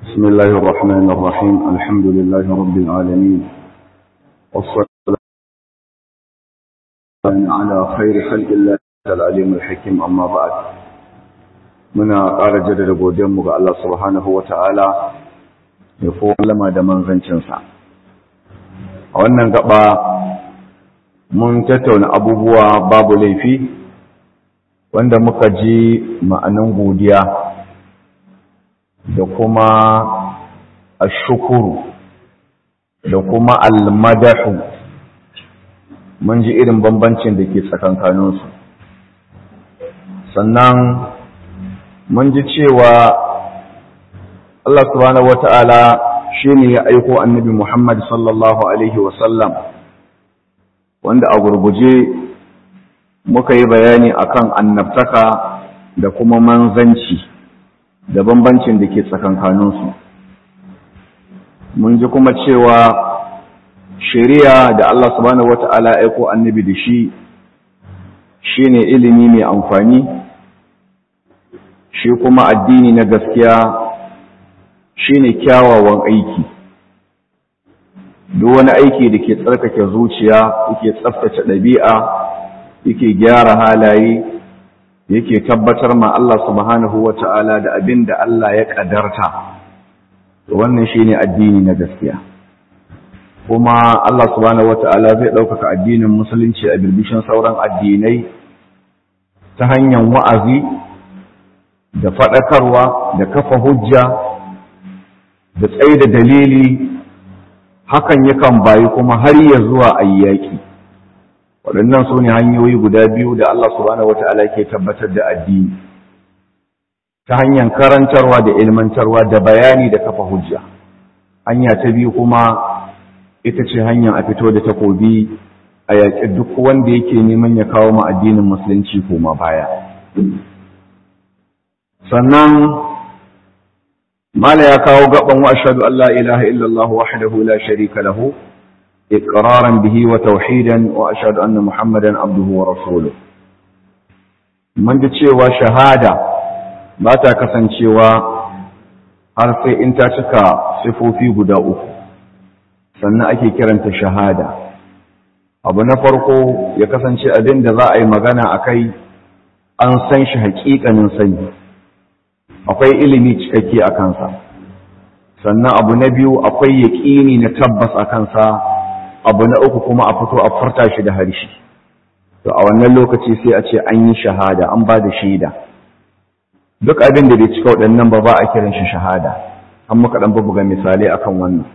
بسم الله الرحمن الرحيم الحمد لله رب العالمين والصلاة على خير خلق الله العليم الحكيم أما بعد muna ƙara jaddada godiyanmu ga Allah subhanahu wa ta'ala ya lama da manzancinsa. A wannan gaba mun tattauna abubuwa babu laifi wanda muka ji ma'anan godiya da kuma ashukuru da kuma almadahu mun ji irin bambancin da ke tsakankaninsu sannan mun ji cewa Allah subhanahu wata'ala shi ne ya aiko annabi Muhammad sallallahu Alaihi wasallam wanda a gurguje muka yi bayani akan annabtaka da kuma manzanci da bambancin da ke tsakankaninsu mun ji kuma cewa shari'a da Allah subhanahu wata'ala aiko annabi da shi shine ilimi mai amfani shi kuma addini na gaskiya shine kyawawan aiki duk wani aiki da ke tsarkake zuciya yake tsaftace ɗabi'a yake gyara halaye yake tabbatar ma Allah subhanahu wata'ala da abin da Allah ya ƙadarta wannan shine addini na gaskiya kuma Allah subhanahu wata'ala zai ɗaukaka addinin musulunci a birbishin sauran addinai ta hanyar wa'azi da faɗakarwa da kafa hujja da tsaye da dalili hakan yakan bayi kuma har ya zuwa ayyaki waɗannan su ne hanyoyi guda biyu da Allah subhanahu wata'ala ke tabbatar da addini ta hanyar karantarwa da ilmantarwa da bayani da kafa hujja hanya ta biyu kuma ita ce hanyar a fito da takobi a yaƙi duk wanda yake neman ya kawo ma addinin musulunci koma baya sannan mala ya kawo gaban wa ashhadu an la ilaha illallah wahdahu la sharika lahu iqraran bihi wa tauhidan wa ashhadu anna muhammadan abduhu wa rasuluhu mun ji cewa shahada ba ta kasancewa har sai in ta cika sifofi guda uku sannan ake kiranta shahada abu na farko ya kasance abin da za a yi magana a kai an san shi haƙiƙanin sani akwai ilimi cikakke a kansa sannan abu na biyu akwai yaƙini na tabbas a kansa abu na uku kuma a fito a furta shi da harshe to a wannan lokaci sai a ce an yi shahada an ba da shaida duk abin da bai cika waɗannan ba ba a kiran shi shahada an muka ɗan buga misalai akan wannan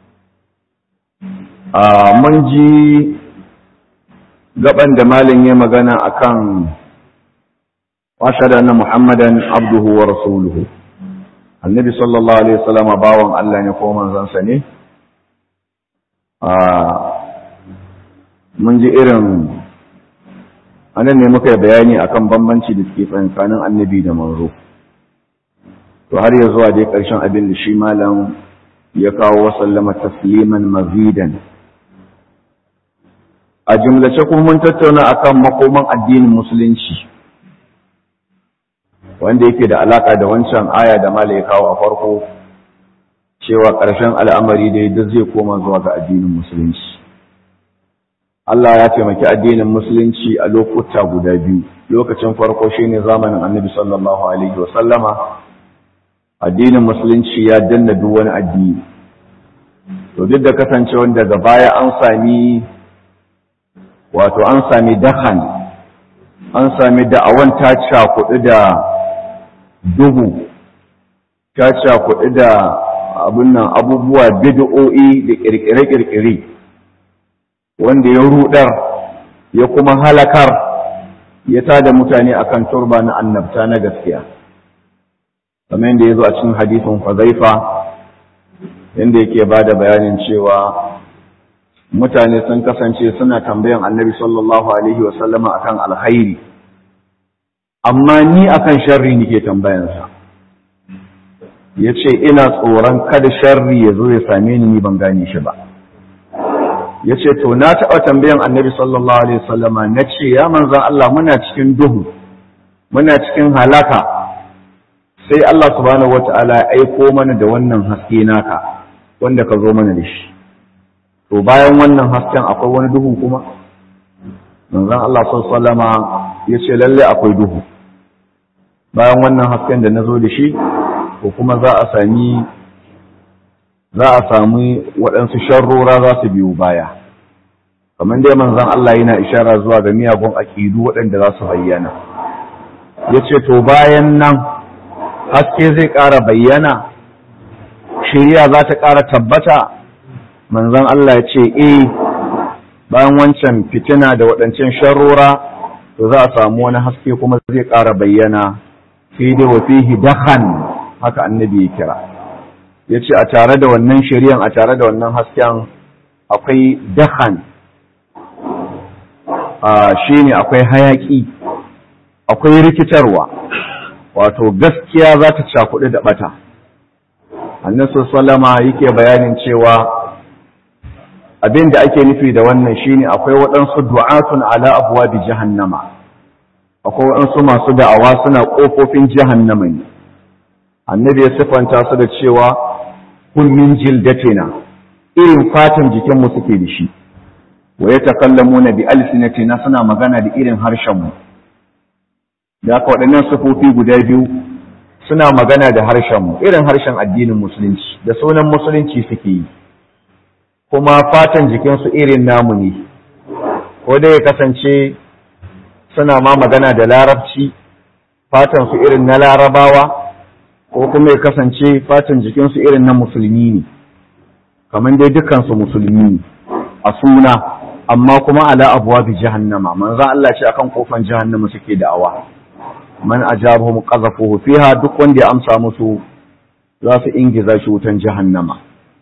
mun ji gaban da malin ya magana akan واشهد ان محمدا عبده ورسوله النبي صلى الله عليه وسلم باwan Allah ne ko manzon sa ne mun ji irin anan ne muka bayani akan bambanci da ke tsakanin annabi da manzo to har ya zuwa dai karshen abin da shi malam ya kawo wa sallama tasliman mazidan a jumlace kuma mun tattauna akan makoman addinin musulunci wanda yake da alaka da wancan aya da mala ya kawo a farko cewa ƙarshen al'amari dai duk zai koma zuwa ga addinin musulunci Allah ya taimaki addinin musulunci a lokuta guda biyu lokacin farko shine zamanin annabi sallallahu alaihi wa sallama addinin musulunci ya danna duk wani addini to duk da kasancewa daga baya an sami wato an sami dahan an sami da'awan ta cakuɗu da duhu ta cakuɗi da abin nan abubuwa bid'o'i da ƙirƙire-ƙirƙire wanda ya rudar ya kuma halakar ya tada mutane akan turba na annabta na gaskiya kamar yadda ya zo a cikin hadisin fazaifa yadda yake ba da bayanin cewa mutane sun kasance suna tambayan annabi sallallahu alaihi wasallama akan alkhairi amma ni akan sharri nake tambayansa ya ce ina tsoron kada sharri ya zo ya same ni ni ban gane shi ba ya ce to na taɓa tambayan annabi sallallahu alaihi wasallama na ce ya manzan Allah muna cikin duhu muna cikin halaka sai Allah subhanahu wata'ala ya aiko mana da wannan haske naka wanda ka zo mana da shi to bayan wannan hasken akwai wani duhu kuma manzon Allah sallama ya ce lalle akwai duhu bayan wannan hasken da na zo da shi ko kuma za a sami za a sami waɗansu sharrora za su biyo baya kamar dai manzon Allah yana ishara zuwa ga miyagun aƙidu waɗanda za su bayyana ya ce to bayan nan haske zai ƙara bayyana shirya za ta ƙara tabbata manzon Allah ya ce eh bayan wancan fitina da waɗancan sharrora to za a samu wani haske kuma zai ƙara bayyana fi da wa fihi dakhan haka annabi ya kira ya ce a tare da wannan shari'an a tare da wannan hasken akwai dakhan shi ne akwai hayaƙi akwai rikitarwa wato gaskiya za ta cakuɗi da ɓata annasu salama yake bayanin cewa abin da ake nufi da wannan shine akwai waɗansu du'atun ala abuwa bi jahannama akwai waɗansu masu da'awa suna ƙofofin jahannama ne annabi ya siffanta su da cewa kun min jildatina irin fatan jikinmu suke da shi wa ya takallamuna bi alsinatina suna magana da irin harshenmu da aka waɗannan sufofi guda biyu suna magana da harshenmu irin harshen addinin musulunci da sunan musulunci suke yi kuma fatan jikinsu irin namu ne ko dai ya kasance suna ma magana da larabci fatansu irin na larabawa ko kuma ya kasance fatan jikinsu irin na musulmi ne kamar dai dukansu musulmi ne a suna amma kuma ala abuwa bi jahannama manzo Allah ce akan kofan jahannama suke da'awa man ajabuhum qazafuhu fiha duk wanda ya amsa musu za su ingiza shi wutan jahannama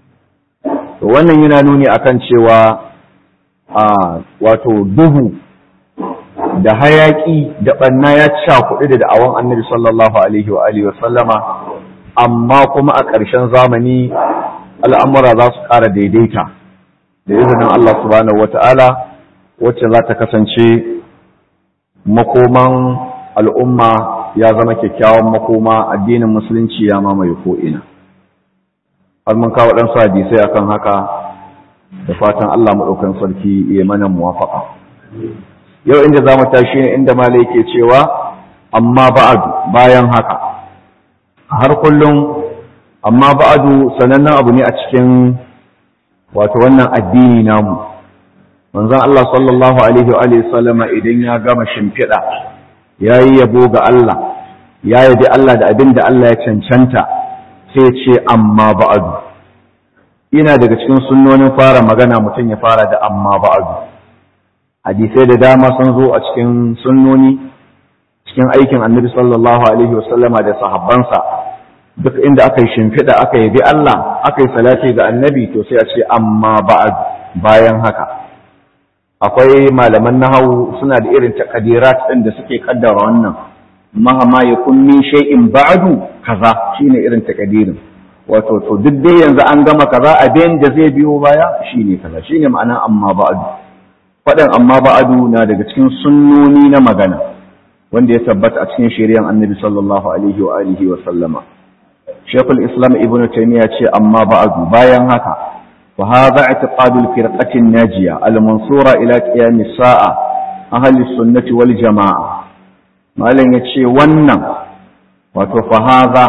to wannan yana nuni akan cewa a wato duhu da hayaki da banna ya cakuɗi da da'awan annabi sallallahu alaihi wa alihi wa sallama amma kuma a ƙarshen zamani al'amura za su ƙara daidaita da izinin Allah subhanahu wata'ala wacce za ta kasance makoman al'umma ya zama kyakkyawan makoma addinin musulunci ya mamaye ko'ina har mun kawo ɗansu hadisai akan haka da fatan Allah maɗaukan sarki ya mana muwafaƙa yau inda za mu tashi ne inda malai yake cewa amma ba'adu bayan haka har kullum amma ba'adu sanannen abu ne a cikin wato wannan addini namu manzon Allah sallallahu alaihi wa alihi sallama idan ya gama shimfiɗa yayi yabo ga Allah ya yabi Allah da abin da Allah ya cancanta sai ce amma ba'adu ina daga cikin sunnonin fara magana mutum ya fara da amma ba'adu hadisai da dama sun zo a cikin sunnoni cikin aikin annabi sallallahu alaihi wasallama da sahabbansa duk inda aka yi shimfiɗa aka yabi Allah aka yi salati ga annabi to sai a ce amma ba'adu bayan haka akwai malaman nahawu suna da irin takadirat ɗin da suke kaddara wannan mahama ya kunni shay'in ba'du kaza shine irin takadirin wato to duk dai yanzu an gama kaza abin da zai biyo baya shine kaza shine ma'ana amma ba'du faɗin amma ba'du na daga cikin sunnoni na magana wanda ya tabbata a cikin shari'ar annabi sallallahu alaihi wa alihi wa sallama shaykhul islam ibnu taymiya ce amma ba'du bayan haka وهذا اعتقاد الفرقة الناجية المنصورة إلى قيام الساعة أهل السنة والجماعة ما لن يتشي ونن وتفهذا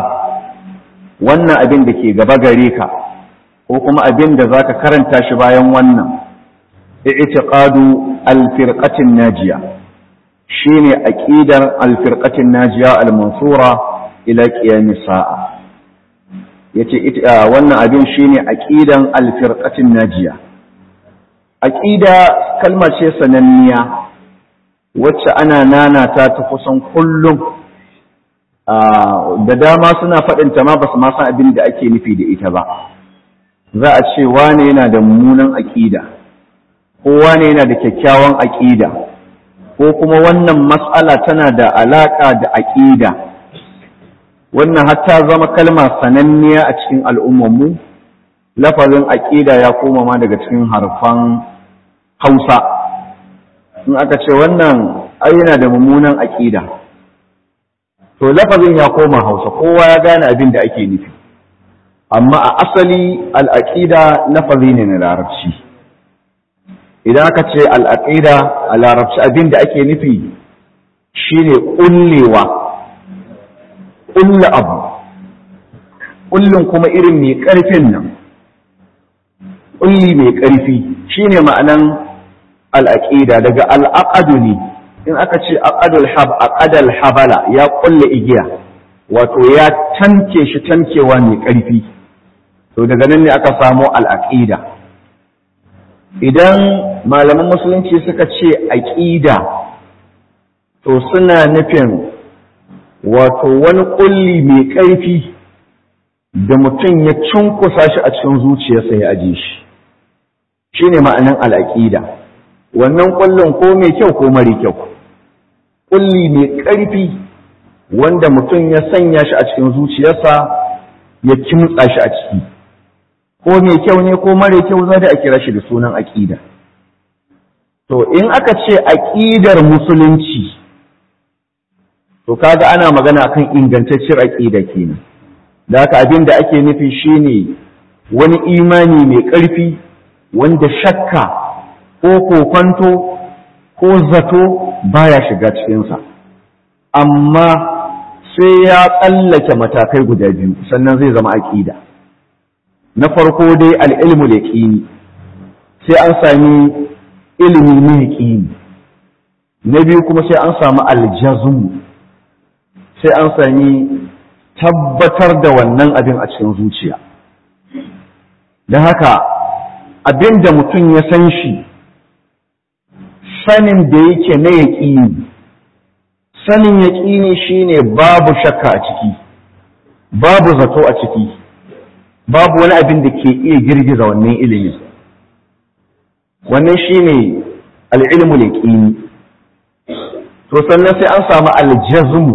ونن أبن دكي غبغريكا وكما أبن ذاك كرن تاشبايا ونن اعتقاد الفرقة الناجية شيني أكيد الفرقة الناجية المنصورة إلى قيام الساعة yace wannan abin shine aqidan alfirqatin najiya aqida kalma ce sananniya wacce ana nanata ta kusan kullum da dama suna faɗin ta ma basu ma san abin da ake nufi da ita ba za a ce wane yana da mummunan aqida ko wane yana da kyakkyawan aqida ko kuma wannan mas'ala tana da alaka da aqida wannan hatta zama kalma sananniya a cikin al'ummanmu lafazin aƙida ya koma ma daga cikin harfan hausa in aka ce wannan ai yana da mummunan aƙida to lafazin ya koma hausa kowa ya gane abin da ake nufi amma a asali al'aƙida lafazi ne na larabci idan aka ce al'aƙida a larabci abin da ake nufi shine ƙullewa ƙulle abu ƙullin kuma irin mai ƙarfin nan ƙulli mai ƙarfi shine ma'anan al'aƙida daga al'aƙadu ne in aka ce aƙadal habala ya ƙulle igiya wato ya tanke shi tankewa mai ƙarfi to daga nan ne aka samo al'aƙida idan malaman musulunci suka ce aƙida to suna nufin wato wani ƙulli mai ƙarfi da mutum ya cunkusa shi a cikin zuciyarsa ya aje shi shi ne ma'anin al'aƙida wannan ƙullin ko mai kyau ko mara kyau ƙulli mai ƙarfi wanda mutum ya sanya shi a cikin zuciyarsa ya kimtsa shi a ciki ko mai kyau ne ko mara kyau za da a kira shi da sunan aƙida to in aka ce aƙidar musulunci to kaga ana magana akan ingantacciyar aƙida kenan da haka abin da ake nufi shine wani imani mai ƙarfi wanda shakka ko kokonto ko zato baya shiga cikinsa amma sai ya tsallake matakai guda biyu sannan zai zama aƙida na farko dai al'ilmu da ƙini sai an sami ilimi mai ƙini na biyu kuma sai an sami aljazmu sai an sami tabbatar da wannan abin a cikin zuciya don haka abin da mutum ya san shi sanin da yake na yaƙini sanin yaƙini shine babu shakka a ciki babu zato a ciki babu wani abin da ke iya girgiza wannan ilimin wannan shine al'ilmu yaƙini to sannan sai an samu aljazmu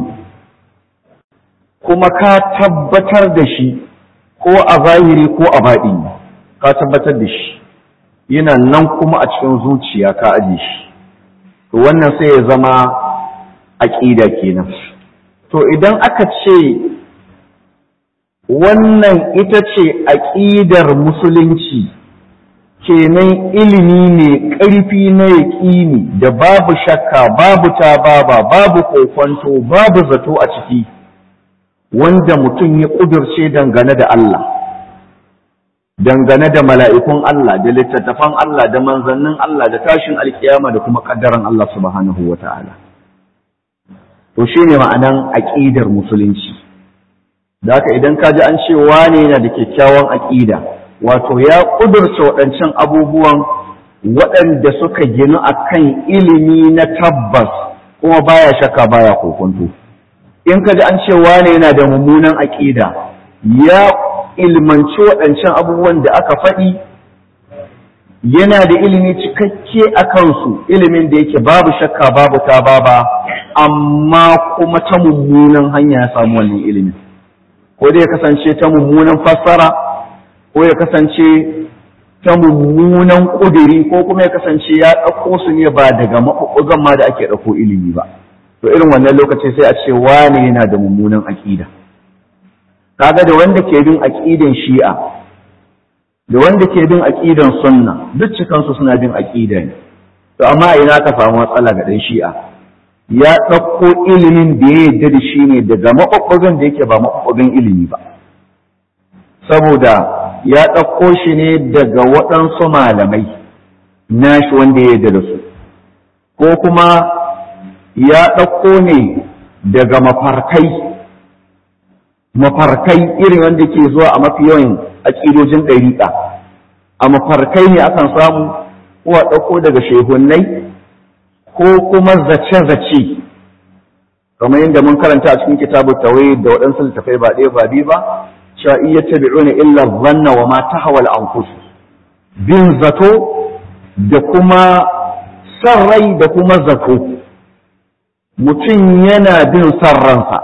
kuma ka tabbatar da shi ko a zahiri ko a baɗi ka tabbatar da shi yana nan kuma a cikin zuciya ka aje shi to wannan sai ya zama aƙida kenan to idan aka ce wannan ita ce aƙidar musulunci kenan ilimi ne ƙarfi na yaƙini da babu shakka babu tababa babu kokwanto babu zato a ciki wanda mutum ya ƙudurce dangane da Allah dangane da mala'ikun Allah da littattafan Allah da manzannin Allah da tashin alkiyama da kuma ƙaddaran Allah subhanahu wa ta'ala to shi ne ma'anan aƙidar musulunci da haka idan ka ji an ce wane yana da kyakkyawan aƙida wato ya ƙudurce waɗancan abubuwan waɗanda suka ginu a kan ilimi na tabbas kuma baya shakka baya kokonto in ka ji an ce wane yana da mummunan aƙida ya ilmanci waɗancan abubuwan da aka faɗi yana da ilimi cikakke a kansu ilimin da yake babu shakka babu ta baba amma kuma ta mummunan hanya ya samu wannan ilimin ko dai ya kasance ta mummunan fassara ko ya kasance ta mummunan ƙudiri ko kuma ya kasance ya ɗauko su ne ba daga maɓuɓɓugan ma da ake ɗauko ilimi ba to irin wannan lokaci sai a ce wane yana da mummunan aƙida kaga da wanda ke bin aƙidan shi'a da wanda ke bin aƙidan sunna duk cikansu suna bin aƙida ne to amma ina ka samu matsala ga ɗan shi'a ya ɗauko ilimin da ya yarda da shi ne daga maɓuɓɓugan da yake ba maɓuɓɓugan ilimi ba saboda ya ɗauko shi ne daga waɗansu malamai nashi wanda ya yarda da su ko kuma ya ɗauko ne daga mafarkai mafarkai irin wanda ke zuwa a mafi yawan aƙidojin ɗariƙa a mafarkai ne akan samu ko a ɗauko daga shehunnai ko kuma zace-zace kamar yadda mun karanta a cikin kitabu tawai da waɗansu littafai ba ɗaya ba biyu ba cewa iya tabi'una illa zanna wa ma tahawal anfus bin zato da kuma san rai da kuma zato mutum yana bin san ransa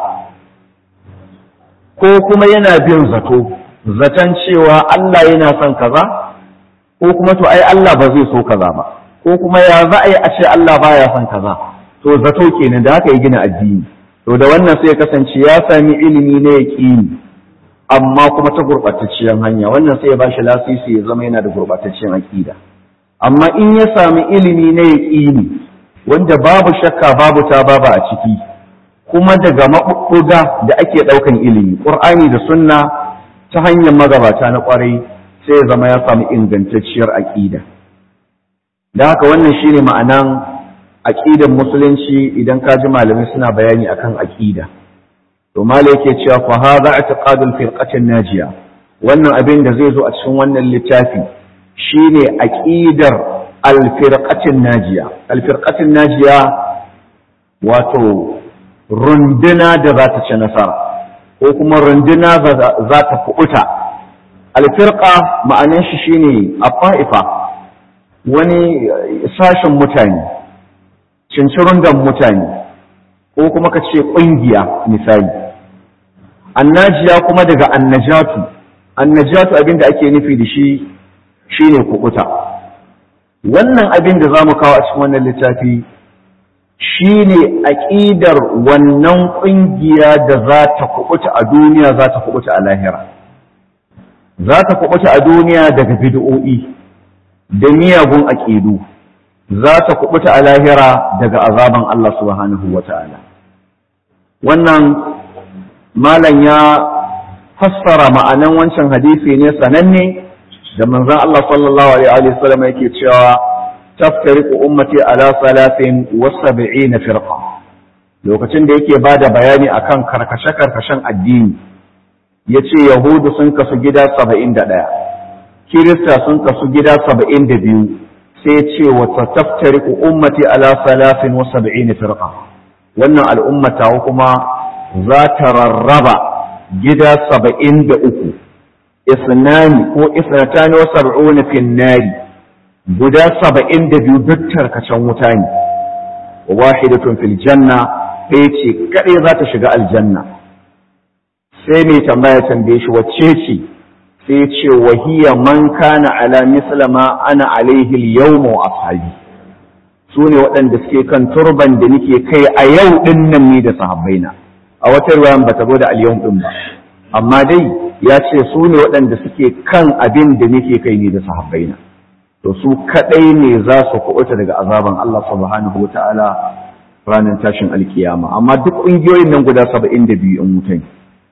ko kuma yana bin zato zaton cewa Allah yana son kaza ko kuma to ai Allah ba zai so kaza ba ko kuma ya za a yi a ce Allah baya son kaza to zato kenan da haka ya gina addini to da wannan sai ya kasance ya sami ilimi na yaƙini amma kuma ta gurɓatacciyar hanya wannan sai ya ba shi lasisi ya zama yana da gurɓatacciyar aƙida amma in ya sami ilimi na yaƙini wanda babu shakka babu ta babu a ciki kuma daga maɓuɓɓuga da ake ɗaukan ilimi ƙur'ani da sunna ta hanyar magabata na ƙwarai sai ya zama ya sami ingantacciyar aƙida da haka wannan shine ma'anan aƙidan musulunci idan ka ji malamai suna bayani akan aƙida to malai yake cewa fa hadha i'tiqadul firqatin najiya wannan abin da zai zo a cikin wannan littafi shine aqidar al-firqatin najiya al-firqatin najiya wato runduna da za ta ci nasara ko kuma runduna za ta kuɓuta al-firqa ma'anar shi shine a wani sashen mutane cincirundan mutane ko kuma ka ce ƙungiya misali annajiya kuma daga annajatu annajatu abin da ake nufi da shi shine kukuta wannan abin da za mu kawo a cikin wannan littafi shine aƙidar wannan ƙungiya da za ta kukuta a duniya za ta kukuta a lahira za ta kukuta a duniya daga bid'o'i da miyagun aƙidu za ta kubuta a lahira daga azaban Allah subhanahu wa ta'ala. Wannan malam ya fassara ma'anan wancan hadisi ne sananne da manzan Allah sallallahu Alaihi wasallam yake cewa taftariku ummati ala salafin wasabi'i na firqa lokacin da yake ba da bayani akan karkashe-karkashen addini ya ce Yahudu sun kasu gida saba'in da ɗaya, Kirista sun kasu gida saba'in da biyu, sai ce wata taftariku ummati ala salafin wa sab'in firqa wannan al'ummata kuma za ta rarraba gida saba'in da uku isnani ko isnatani wa sab'una fin nari guda saba'in da biyu duk tarkacen wuta ne wahidatun fil janna ɗaya ce kaɗai za ta shiga aljanna sai mai tambaya tambaye shi wacce ce sai ce wahiya man kana ala mislama ana alaihi al-yawma wa ashabi su ne waɗanda suke kan turban da nake kai a yau ɗin nan ni da sahabbaina a wata ruwan ba ta zo da al-yawm ɗin ba amma dai ya ce su ne waɗanda suke kan abin da nake kai ni da sahabbaina to su kaɗai ne za su kuɓuta daga azaban Allah subhanahu wa ta'ala ranar tashin alkiyama amma duk ƙungiyoyin nan guda saba'in da biyu in mutane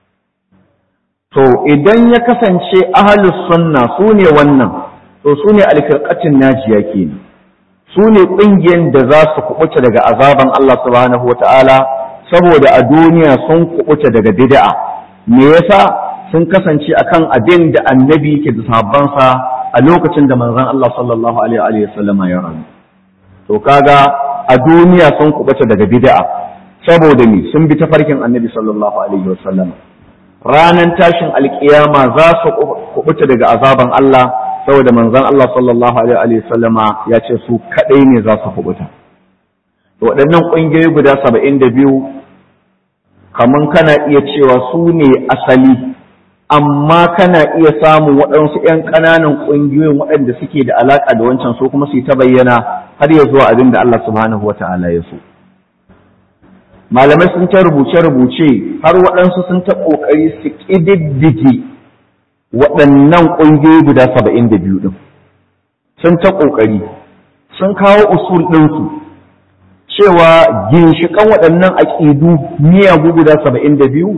to idan ya kasance ahalus sunna su ne wannan to su ne alfirƙatin najiya kenan su ne ƙungiyar da za su kuɓuta daga azaban Allah subhanahu wa ta'ala saboda a duniya sun kuɓuta daga bid'a me yasa sun kasance akan abin da annabi ke da sahabbansa a lokacin da manzon Allah sallallahu alaihi wa sallama ya rayu to kaga a duniya sun kuɓuta daga bid'a saboda me sun bi tafarkin annabi sallallahu alaihi wa sallama ranan tashin alkiyama za su kubuta daga azaban Allah saboda manzon Allah sallallahu alaihi sallama ya ce su kadai ne za su kubuta to waɗannan ƙungiyoyi guda saba'in da biyu kaman kana iya cewa su ne asali amma kana iya samun waɗansu 'yan ƙananan ƙungiyoyin waɗanda suke da alaƙa da wancan su kuma su yi ta bayyana har ya zuwa abin da Allah subhanahu wa ta'ala ya so malamai sun ta rubuce-rubuce har waɗansu sun ta ƙoƙari su ƙididdige waɗannan ƙungiyoyi guda saba'in da biyu ɗin sun ta ƙoƙari sun kawo usul ɗinsu cewa ginshiƙan waɗannan aƙidu miyagu guda saba'in da biyu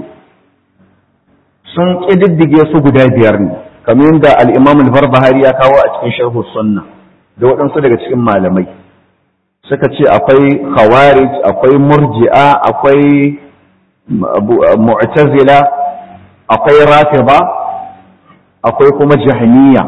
sun ƙididdige su guda biyar ne kamar yadda al'imam al-barbahari ya kawo a cikin sharhu sunna da waɗansu daga cikin malamai suka ce akwai khawarij akwai murji'a akwai mu'tazila akwai rafida akwai kuma jahmiya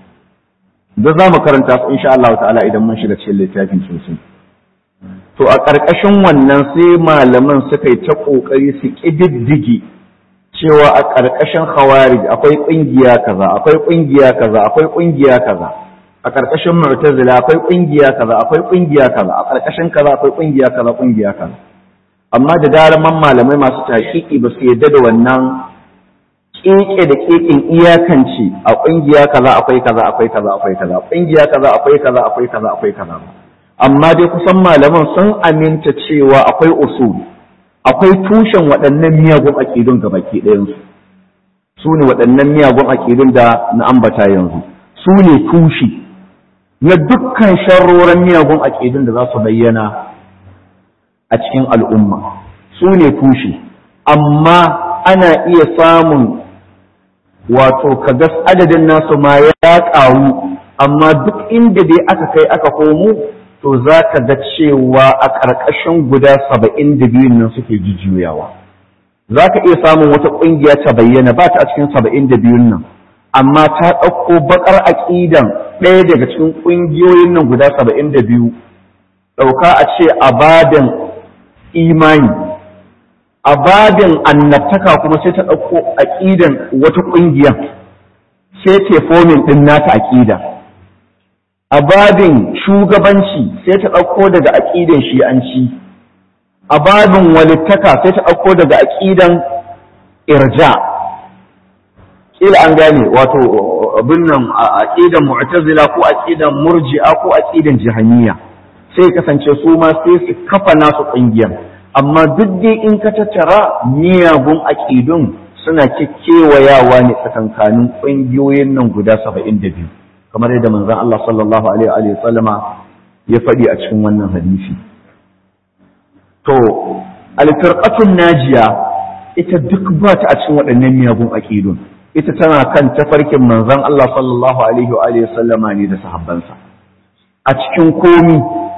duk za mu karanta su insha Allah ta'ala idan mun shiga cikin littafin sosai to a ƙarƙashin wannan sai malaman suka yi ta ƙoƙari su ƙididdige cewa a ƙarƙashin khawarij akwai ƙungiya kaza akwai ƙungiya kaza akwai ƙungiya kaza a ƙarƙashin mu'tazila akwai ƙungiya kaza akwai ƙungiya kaza a ƙarƙashin kaza akwai ƙungiya kaza ƙungiya kaza amma da daraman malamai masu taƙiƙi ba su yarda da wannan keke da kekin iyakance a ƙungiya kaza akwai kaza akwai kaza akwai kaza ƙungiya kaza akwai kaza akwai kaza akwai kaza amma dai kusan malaman sun aminta cewa akwai usul akwai tushen waɗannan miyagun aƙidun ga baki ɗayansu su ne waɗannan miyagun aƙidun da na ambata yanzu su ne tushe na dukkan sharroran miyagun aƙidun da za su bayyana a cikin al'umma su ne tushe amma ana iya samun wato kagas adadin nasu ma ya ƙaru amma duk inda dai aka kai aka komo to za ka ga cewa a ƙarƙashin guda saba'in da biyun nan suke jujjuyawa za ka iya samun wata ƙungiya ta bayyana ba ta a cikin saba'in da biyun nan amma ta ɗauko baƙar aƙidan ɗaya daga cikin ƙungiyoyin nan guda saba'in da biyu ɗauka a ce a babin imani a babin annabtaka kuma sai ta ɗauko aƙidan wata ƙungiya sai ce fomin ɗin nata aƙida a babin shugabanci sai ta ɗauko daga aƙidan shi'anci a babin walittaka sai ta ɗauko daga aƙidan irja ƙila an gane wato abin nan aƙidan mu'tazila ko aƙidan murji'a ko aƙidan jahaniya sai kasance su ma sai su kafa nasu ƙungiyar amma duk dai in ka tattara miyagun aƙidun suna kewayawa ne tsakankanin ƙungiyoyin nan guda saba'in da biyu kamar yadda manzon Allah sallallahu alaihi wa sallama ya faɗi a cikin wannan hadisi to alfirqatun najiya ita duk ba ta a cikin waɗannan miyagun aƙidun ita tana kan tafarkin manzon Allah sallallahu alaihi wa sallama ne da sahabbansa a cikin komi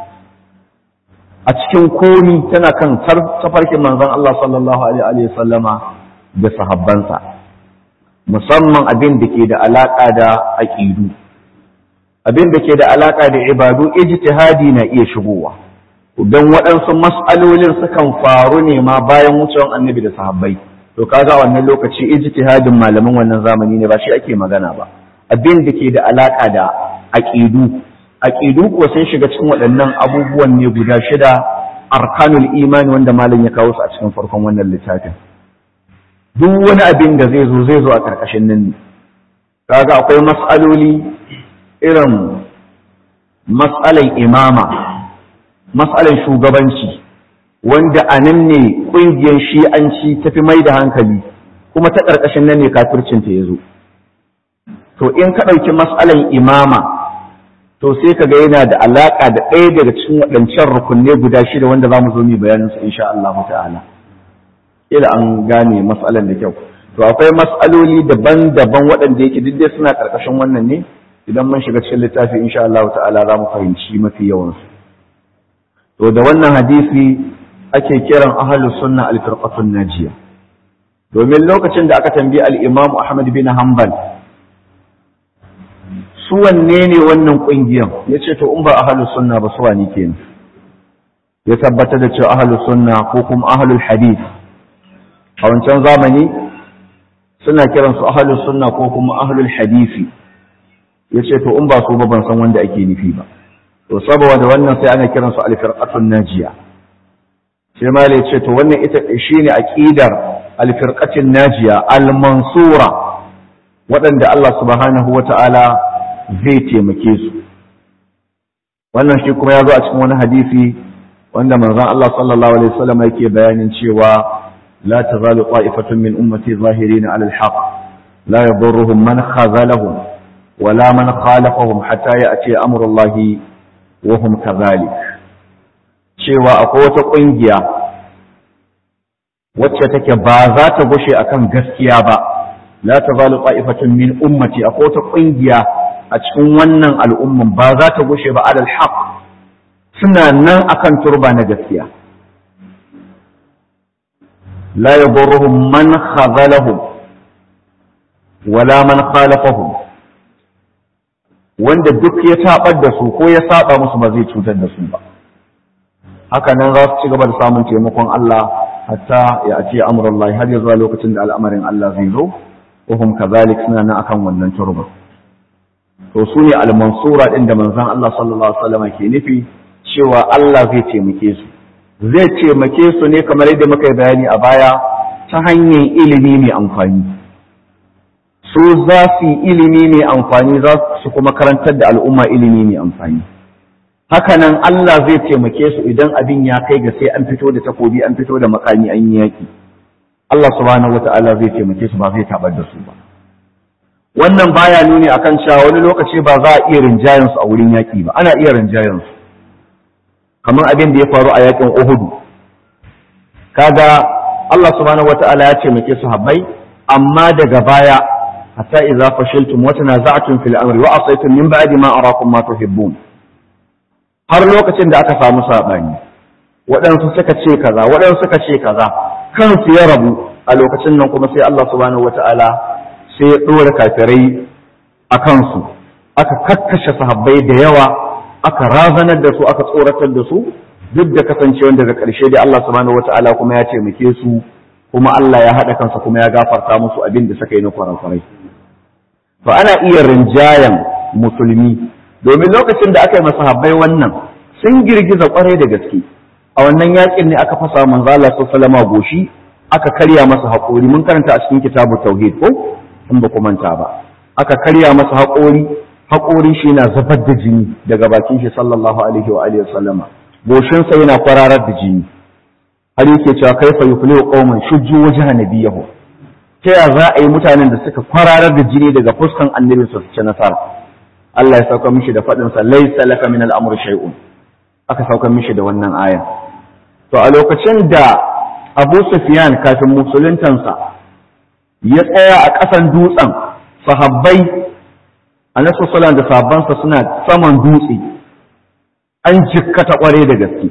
a cikin komi tana kan tafarkin manzon Allah sallallahu alaihi wa sallama da sahabbansa musamman abin da ke da alaƙa da aƙidu abin da ke da alaƙa da ibadu ijtihadi na iya shigowa don waɗansu mas'alolin sukan faru ne ma bayan wucewan annabi da sahabbai to kaga wannan lokaci ijtihadin malaman wannan zamani ne ba shi ake magana ba abin da ke da alaƙa da aƙidu aƙidu kuwa sun shiga cikin waɗannan abubuwan ne guda shida arkanul imani wanda malam ya kawo su a cikin farkon wannan littafin duk wani abin da zai zo zai zo a ƙarƙashin nan ne kaga akwai mas'aloli irin matsalan imama matsalan shugabanci wanda a nan ne ƙungiyar shi'anci ta fi mai da hankali kuma ta ƙarƙashin nan ne kafircinta ya zo to in ka ɗauki matsalan imama to sai ka ga yana da alaƙa da ɗaya daga cikin waɗancan rukunne guda shida wanda za mu zo mu bayanin su insha Allah ta'ala ila an gane matsalan da kyau to akwai matsaloli daban-daban waɗanda yake duk dai suna ƙarƙashin wannan ne idan mun shiga cikin littafi insha Allah ta'ala za mu fahimci mafi yawansu to da wannan hadisi ake kiran ahlus sunna al-firqatun najiya domin lokacin da aka tambayi al-Imam Ahmad bin Hanbal su wanne ne wannan kungiyan yace to in ba ahlus sunna ba su wani kenan ya tabbatar da cewa ahlus sunna ko kuma ahlul hadith a wancan zamani suna kiransu ahlus sunna ko kuma ahlul hadisi ya ce to in ba su ba ban san wanda ake nufi ba to saboda wannan sai ana kiransu alfirqatun najiya sai ma ya ce to wannan ita shine aqidar alfirqatin najiya almansura waɗanda Allah subhanahu wata'ala zai taimake su wannan shi kuma ya zo a cikin wani hadisi wanda manzon Allah sallallahu alaihi wasallam yake bayanin cewa la tazalu qa'ifatun min ummati zahirin 'ala al-haqq la yadurruhum man khazalahum ولا من خالفهم حتى يأتي أمر الله وهم كذلك cewa akwai wata ƙungiya wacce take ba za ta gushe akan gaskiya ba la tazalu qa'ifatun min ummati akwai wata ƙungiya a cikin wannan al'umman ba za ta gushe ba alal haq suna nan akan turba na gaskiya la yadurruhum man khazalahum wala man khalafahum wanda duk ya tabar da su ko ya saba musu ba zai cutar da su ba haka nan za su ci gaba da samun taimakon Allah hatta ya ce amurullahi har ya zuwa lokacin da al'amarin Allah zai zo wahum kazalik suna nan akan wannan turba to su ne al-mansura din da manzon Allah sallallahu alaihi wasallam ke nufi cewa Allah zai taimake su zai taimake su ne kamar yadda muka yi bayani a baya ta hanyar ilimi mai amfani su za su yi ilimi mai amfani za su kuma karantar da al'umma ilimi mai amfani hakanan Allah zai taimake su idan abin ya kai ga sai an fito da takobi an fito da makami an yi yaki Allah subhanahu wata'ala zai taimake su ba zai tabar da su ba wannan baya nuni akan cewa wani lokaci ba za a iya rinjayen su a wurin yaki ba ana iya rinjayen su kamar abin da ya faru a yakin Uhud kaga Allah subhanahu wata'ala ya taimake su habbai amma daga baya hatta idza fashiltum wa tanaza'tum fil amri wa asaytum min ba'di ma arakum ma tuhibbun har lokacin da aka samu saɓani waɗansu suka ce kaza waɗansu suka ce kaza kansu ya rabu a lokacin nan kuma sai Allah subhanahu wata'ala sai ya ɗora kafirai a kansu aka kakkashe sahabbai da yawa aka razanar da su aka tsoratar da su duk da kasancewa daga ƙarshe dai Allah subhanahu wata'ala kuma ya taimake su kuma Allah ya haɗa kansa kuma ya gafarta musu abin da suka yi na kwarakwarai to ana iya rinjayen musulmi domin lokacin da aka yi masahabbai wannan sun girgiza kwarai da gaske a wannan yakin ne aka fasa manzo Allah sallallahu goshi aka karya masa haƙori mun karanta a cikin kitabu tauhid ko in ba ku manta ba aka karya masa haƙori haƙori shi yana zubar da jini daga bakin shi sallallahu alaihi wa alihi wasallama goshin sa yana kwararar da jini har yake cewa kaifa yuflihu qauman shujju wajha nabiyahu ta ya za a yi mutanen da suka kwararar da jini daga fuskan annabinsa su ci nasara Allah ya sauka mishi da faɗinsa laisa laka min al'amur shay'un aka sauka mishi da wannan aya to a lokacin da Abu Sufyan kafin musuluntansa ya tsaya a ƙasan dutsen sahabbai Annabi sallallahu da sahabbansa suna saman dutse an jikkata kware da gaske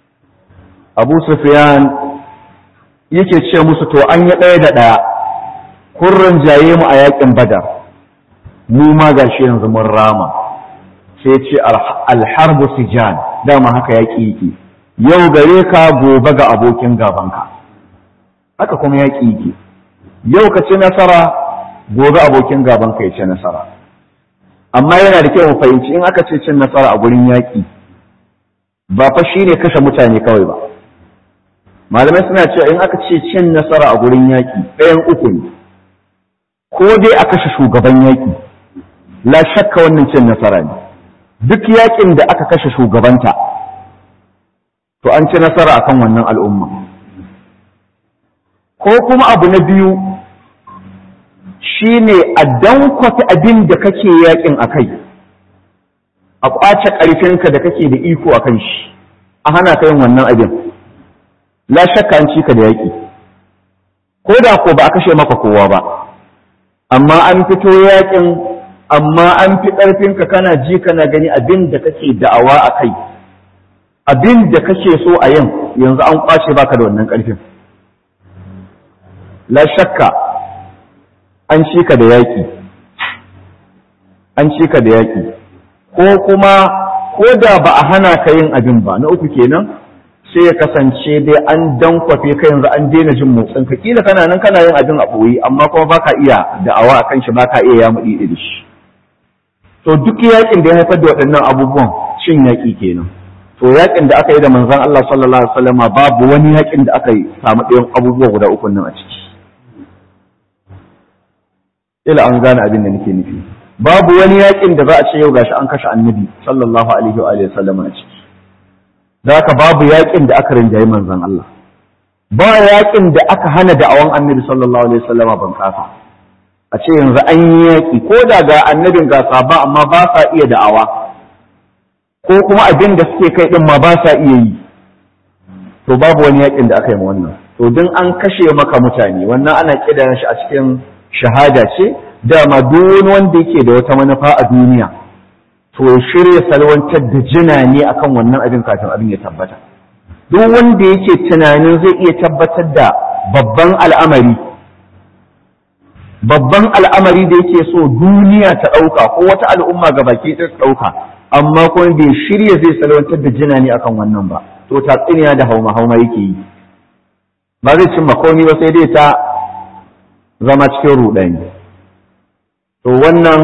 Abu Sufyan yake ce musu to an yi ɗaya da ɗaya kun jaye mu a yakin Badar mu ma gashi yanzu mun rama sai ce alharbu sijan dama haka yaƙi yake yau gare ka gobe ga abokin gabanka haka kuma yaƙi yake yau ka ci nasara gobe abokin gabanka ya ci nasara amma yana da kyau mu fahimci in aka ce cin nasara a gurin yaƙi ba fa shine kashe mutane kawai ba malamai suna cewa in aka ce cin nasara a gurin yaƙi ɗayan uku ne ko dai a kashe shugaban yaƙi la shakka wannan cin nasara ne duk yakin da aka kashe shugabanta to an ci nasara akan wannan al'umma ko kuma abu na biyu shine a dankwata abin da kake yakin a kai a ƙwace ƙarfinka da kake da iko a kan shi a hana ka yin wannan abin la shakka an ci ka da yaƙi ko da ko ba a kashe maka kowa ba amma an fito yakin amma an fi ƙarfinka kana ji kana gani abin da kake da'awa a kai abin da kake so a yin yanzu an kwace baka da wannan ƙarfin la shakka an ci ka da yaƙi an ci ka da yaƙi ko kuma ko da ba a hana ka yin abin ba na uku kenan sai ya kasance dai an dankwafe ka yanzu an daina jin motsin ka kila kana nan kana yin abin a ɓoye amma kuma baka iya da'awa akan shi baka iya ya muɗi da shi to duk yakin da ya haifar da waɗannan abubuwan shin yaƙi kenan to yakin da aka yi da manzon Allah sallallahu alaihi wasallam babu wani yakin da aka yi samu ɗayan abubuwa guda uku nan a ciki ila an gane abin da nake nufi babu wani yakin da za a ce yau gashi an kashe annabi sallallahu alaihi wa alihi wasallam a ciki da haka babu yakin da aka rinjayi manzon Allah ba yakin da aka hana da'awan annabi sallallahu alaihi wasallam ban kasa a ce yanzu an yi yaƙi ko da ga annabin ga sahaba amma ba sa iya da'awa ko kuma abin da suke kai din ma ba sa iya yi to babu wani yaƙin da aka yi wannan to din an kashe maka mutane wannan ana kidan shi a cikin shahada ce dama duk wani wanda yake da wata manufa a duniya to shirya salwantar da jina ne akan wannan abin kafin abin ya tabbata duk wanda yake tunanin zai iya tabbatar da babban al'amari babban al'amari da yake so duniya ta ɗauka ko wata al'umma ga baki ta ɗauka amma kuma bai shirya zai salwantar da jina ne akan wannan ba to tatsuniya da hauma hauma yake yi ba zai cimma komai ba sai dai ta zama cikin ruɗani to wannan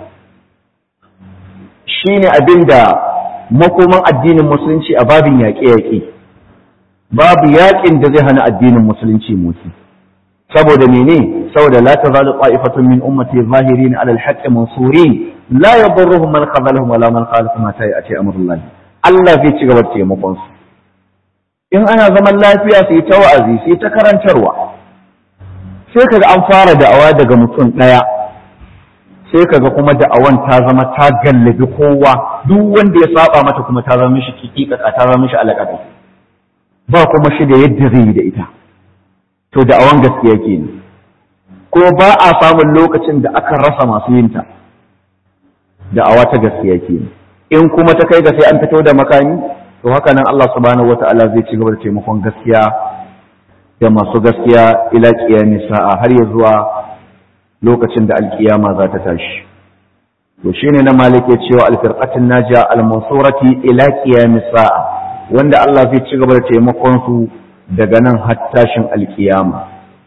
shine abin da makoman addinin musulunci a babin yaƙe-yaƙe babu yaƙin da zai hana addinin musulunci motsi saboda mene saboda la tazalu qa'ifatun min ummati zahirin ala al-haqq mansurin la yadurruhum man khadhalahum wala man khalafahum ma ta'i amrullah Allah zai ci gaba da taimakon su in ana zaman lafiya su yi ta wa'azi su yi ta karantarwa sai kaga an fara da'awa daga mutum ɗaya sai kaga kuma da'awan ta zama ta gallabi kowa duk wanda ya saba mata kuma ta zama mishi kikika ta zama mishi alaƙaƙai ba kuma shi da yadda zai yi da ita to da'awan gaskiya kenan ko ba a samun lokacin da aka rasa masu yinta da'awa ta gaskiya kenan in kuma ta kai ga sai an fito da makami to haka nan Allah subhanahu wata'ala zai ci gaba da taimakon gaskiya da masu gaskiya ila qiyamis sa'a har ya zuwa lokacin da alkiyama za ta tashi to shine na malike cewa alfirqatin najiya almansurati ila qiyamis sa'a wanda Allah zai ci gaba da taimakon su daga nan har tashin alkiyama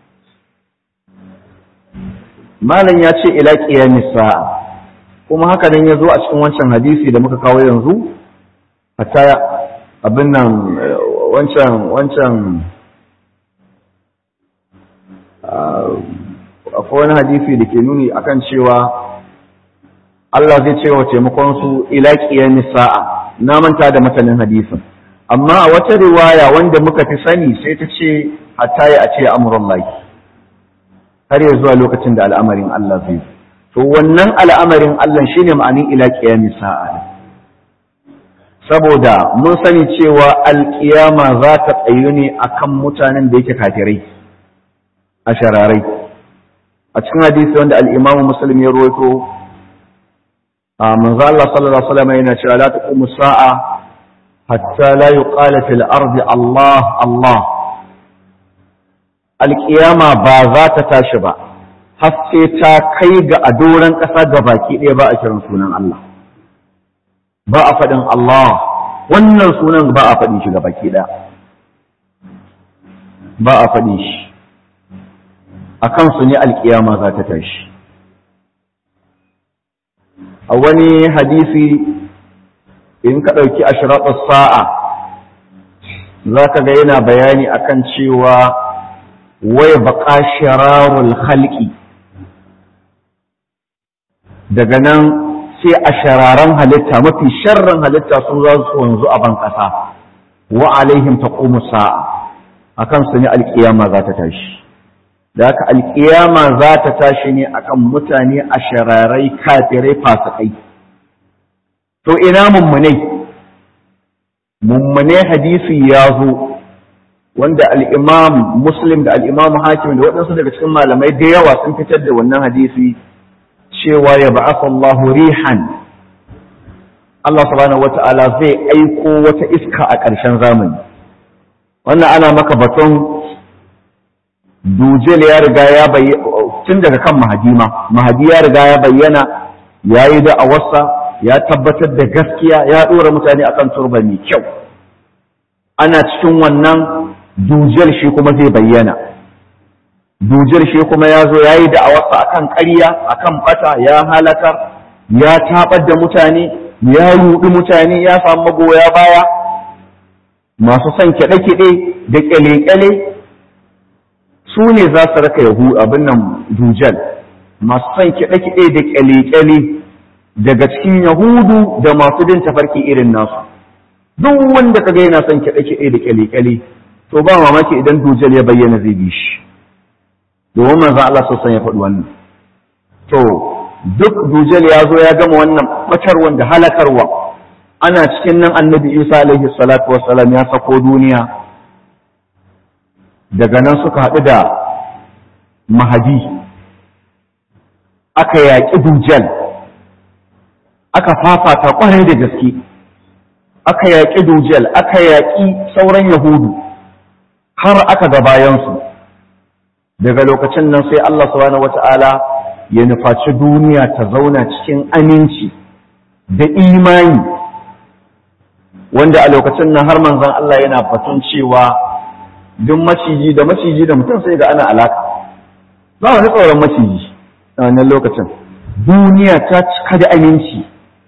malam ya ce ila qiyamis sa'a kuma haka nan ya zo a cikin wancan hadisi da muka kawo yanzu hatta abin nan wancan wancan akwai wani hadisi da ke nuni akan cewa Allah zai ce wa taimakon su ila qiyamis sa'a na manta da matanin hadisin amma a wata riwaya wanda muka fi sani sai ta ce hatta ya ce amurullahi har ya zuwa lokacin da al'amarin Allah zai to wannan al'amarin Allah shine ma'anin ila qiyamis sa'a saboda mun sani cewa alƙiyama za ta tsayu ne akan mutanen da yake kafirai a shararai a cikin hadisi wanda al-Imam Muslim ya rawaito a manzo Allah sallallahu alaihi wasallam yana cewa la taqumu sa'a hatta la yuqala fil ardi Allah Allah alƙiyama ba za ta tashi ba har sai ta kai ga a doron ƙasa ga baki ɗaya ba a kiran sunan Allah ba a faɗin Allah wannan sunan ba a faɗin shi ga baki ɗaya ba a faɗin shi a kansu ne alƙiyama za ta tashi a wani hadisi in ka ɗauki ashiraɓar sa'a za ka ga yana bayani akan cewa wai baƙa shirarul halki daga nan sai a shararan halitta mafi sharran halitta sun za su wanzu a ban ƙasa wa alaihim taqumu sa'a akan su ne alƙiyama za ta tashi da haka alƙiyama za ta tashi ne akan mutane a shararai kafirai fasikai to ina mummunai mummunai hadisi ya zo wanda al'imam muslim da al'imam hakim da waɗansu daga cikin malamai da yawa sun fitar da wannan hadisi cewa ya ba'afa Allahu rihan Allah subhanahu wata'ala zai aiko wata iska a ƙarshen zamani wannan ana maka baton dujel ya riga ya bayyana tun daga kan mahadima mahadi ya riga ya bayyana ya yi da awarsa ya tabbatar da gaskiya ya ɗora mutane akan turba mai kyau ana cikin wannan dujel shi kuma zai bayyana dujel shi kuma ya zo ya yi da awarsa akan ƙarya akan bata ya halakar ya taɓar da mutane ya ruɗi mutane ya samu magoya baya masu son kiɗe-kiɗe da ƙyale-ƙyale su ne za su raka yahu abin nan dujal masu son kiɗe-kiɗe da ƙyale-ƙyale daga cikin yahudu da masu bin tafarki irin nasu duk wanda kaga yana son kiɗe-kiɗe da ƙyale-ƙyale to ba mamaki idan dujal ya bayyana zai bi shi domin manzon Allah sosan ya faɗi wannan to duk dujal ya zo ya gama wannan ɓatarwan da halakarwa ana cikin nan annabi isa alaihi salatu wassalam ya sako duniya daga nan suka haɗu da mahadi aka yaƙi dujal aka fafata ƙwarai da gaske aka yaƙi dujal aka yaƙi sauran yahudu har aka ga bayansu daga lokacin nan sai Allah subhanahu wata'ala ya nufaci duniya ta zauna cikin aminci da imani wanda a lokacin nan har manzon Allah yana batun cewa duk maciji da maciji da mutum sai ga ana alaka ba wani tsoron maciji a wannan lokacin duniya ta cika da aminci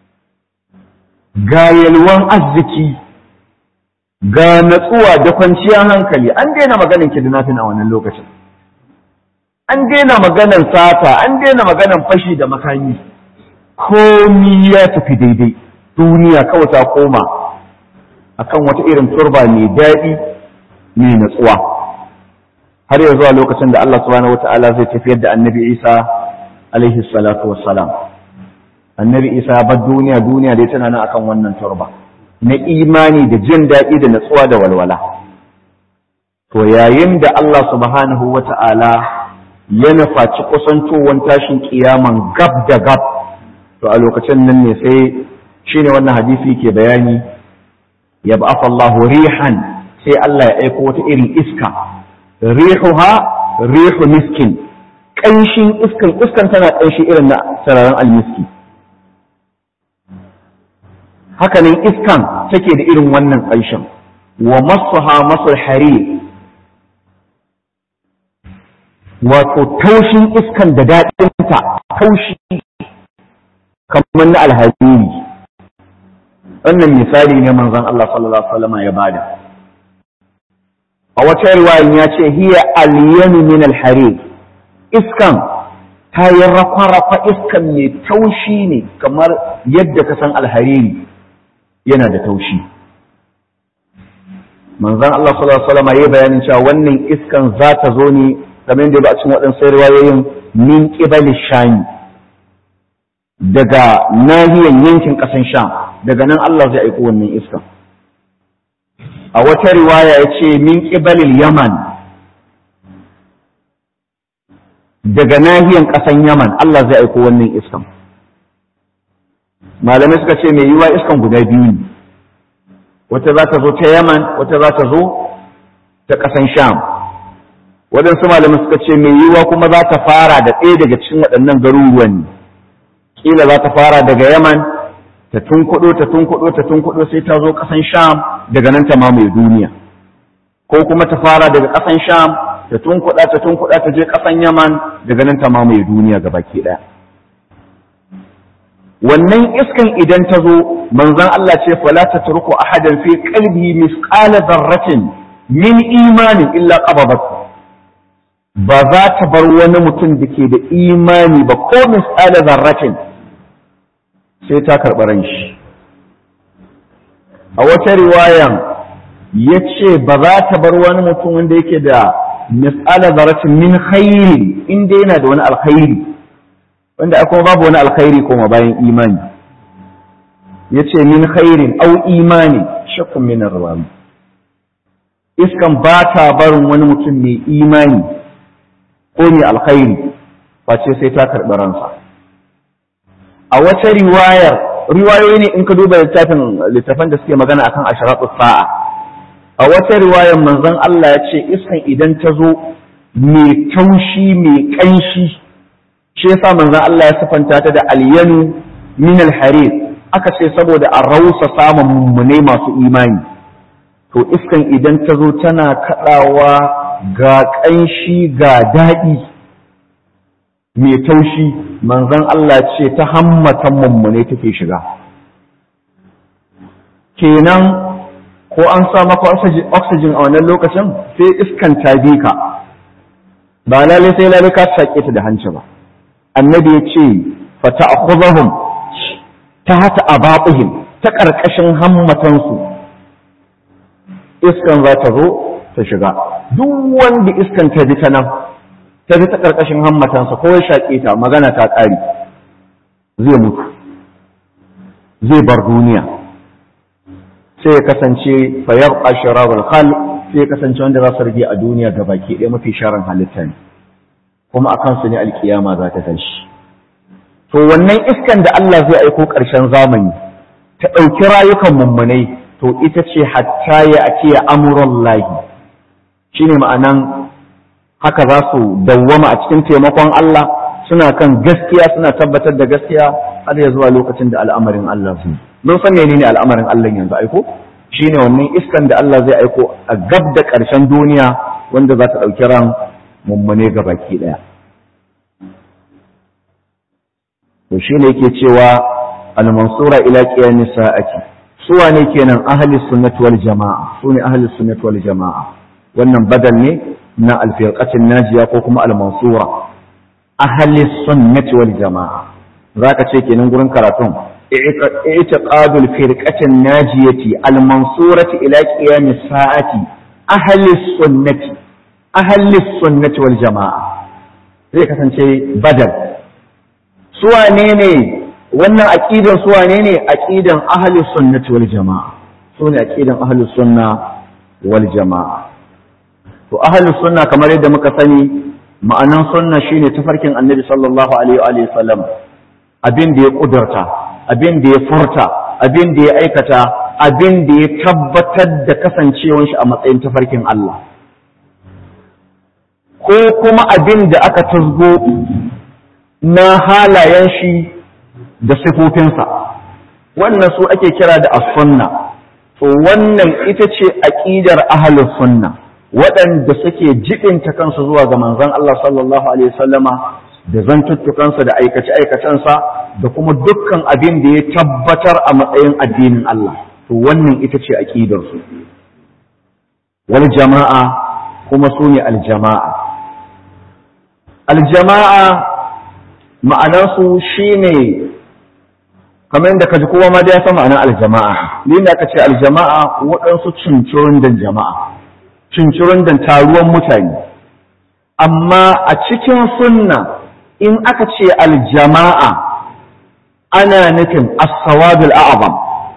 ga yalwan arziki ga natsuwa da kwanciyar hankali an daina maganin kidnapping a wannan lokacin an daina maganan sata an daina maganan fashi da makami komi ya tafi daidai duniya kawai ta koma akan wata irin turba mai daɗi mai natsuwa har ya zuwa lokacin da Allah subhanahu wata'ala zai tafiyar da annabi Isa alaihi salatu wassalam annabi Isa bar duniya duniya dai tana nan akan wannan turba na imani da jin daɗi da natsuwa da walwala to yayin da Allah subhanahu wata'ala ya nufaci kusantowar tashin kiyaman gab da gab to a lokacin nan ne sai shine wannan hadisi ke bayani ya ba'afa Allah rihan sai Allah ya aiko wata irin iska rihuha rihu miskin ƙanshin iskan iskan tana ƙanshi irin na sararin almiski hakanan iskan take da irin wannan ƙanshin wa masuha masul harir wato taushin iskan da daɗinta taushi kamar na alhariri wannan misali ne manzon Allah sallallahu alaihi wasallam ya bada a wata riwayan ya ce hiya alyanu min alharir iskan ta yi rafa-rafa iskan mai taushi ne kamar yadda ka san alhariri yana da taushi manzon Allah sallallahu alaihi wasallam ya bayanin cewa wannan iskan za ta zo ne kamar yadda ba a cikin waɗansu riwayoyin min qibali shami daga nahiyan yankin ƙasan sham daga nan Allah zai aiko wannan iskan a wata riwaya ya ce min ƙibalil yaman daga nahiyan ƙasan yaman Allah zai aiko wannan iskan malamai suka ce mai yiwa iskan guda biyu ne wata za ta zo ta yaman wata za ta zo ta ƙasan sham waɗansu malamai suka ce mai yiwa kuma za ta fara da ɗaya daga cikin waɗannan garuruwan ne ƙila za ta fara daga yaman ta tunkuɗo ta tunkuɗo ta tunkuɗo sai ta zo ƙasan sham daga nan ta mamaye duniya ko kuma ta fara daga ƙasan sham ta tunkuɗa ta tunkuɗa ta je ƙasan yaman daga nan ta mamaye duniya ga baki ɗaya wannan iskan idan ta zo manzon Allah ce fala ta turku ahadan fi qalbi misqala dharratin min imanin illa qababat ba za ta bar wani mutum da ke da imani ba ko misqala dharratin sai ta karɓi ran shi a wata riwayan ya ce ba za ta bar wani mutum wanda yake da mis'ala zaratin min khairi inda yana da wani alkhairi wanda akwai babu wani alkhairi koma bayan imani ya ce min khairin au imani shakkun min rawawi iskan ba ta barin wani mutum mai imani ko mai alkhairi face sai ta karɓi ransa a wata riwayar riwayoyi ne in ka duba littafin littafan da suke magana akan asharatu sa'a a wata riwayar manzon Allah ya ce iskan idan ta zo mai taushi mai kanshi shi yasa manzon Allah ya sifanta ta da alyanu min alharir aka ce saboda a rausa samun mummune masu imani to iskan idan ta zo tana kadawa ga kanshi ga daɗi mai taushi manzon Allah ce ta hammatan mummune take shiga kenan ko an sa maka oxygen a wannan lokacin sai iskan ta bi ka ba lalle sai lalle ka sake ta da hanci ba annabi ya ce fa ta'khudhum ta hata abaqihim ta karkashin hammatansu iskan za ta zo ta shiga duk wanda iskan ta bi ta nan ta bi ta ƙarƙashin hammatansa ko ya shaƙe ta magana ta ƙari zai mutu zai bar duniya sai ya kasance fayar ashirar khal sai ya kasance wanda za su rage a duniya ga baki ɗaya mafi sharan halitta ne kuma a kansu ne alkiyama za ta tashi to wannan iskan da Allah zai aiko ƙarshen zamani ta ɗauki rayukan mummunai to ita ce hatta ya ake amuran lahi shine ma'anan haka za su dawwama a cikin taimakon Allah suna kan gaskiya suna tabbatar da gaskiya har ya zuwa lokacin da al'amarin Allah su mun san menene al'amarin Allah yanzu aiko shine wannan iskan da Allah zai aiko a gab da ƙarshen duniya wanda za ta ɗauki ran mummune ga baki ɗaya to shine yake cewa al-mansura ila qiyamis sa'ati su wane kenan ahli sunnati wal jama'a su ne ahli sunnati wal jama'a wannan badal ne na alfirqatin najiya ko kuma al-mansura ahli sunnati wal jama'a zaka ce kenan gurin karatun اعتقاد الفرقة الناجية المنصورة إلى قيام الساعة أهل السنة أهل السنة والجماعة zai kasance badal suwane ne wannan aqidan suwane ne aqidan ahlus sunnati wal jamaa sune aqidan ahlus sunna wal jamaa to ahlus sunna kamar yadda muka sani ma'anan sunna shine tafarkin annabi sallallahu alaihi wa sallam abin da ya kudurta abin da ya furta abin da ya aikata abin da ya tabbatar da kasancewar shi a matsayin tafarkin Allah ko kuma abin da aka tasgo na halayen shi da sifofinsa wannan su ake kira da as-sunna to wannan ita ce aqidar ahlus sunna waɗanda suke jibinta kansu zuwa ga manzon Allah sallallahu alaihi wasallama da zantuttukansa da aikace-aikacensa da kuma dukkan abin da ya tabbatar a matsayin addinin Allah to wannan ita ce aƙidarsu wal jama'a kuma su ne aljama'a aljama'a ma'anarsu shi ne kamar yadda ka ji kowa ma da ya san ma'anar aljama'a ni da aka ce aljama'a waɗansu cincirin dan jama'a cincirin dan taruwan mutane amma a cikin sunna in aka ce aljama'a ana nufin as-sawadul a'zam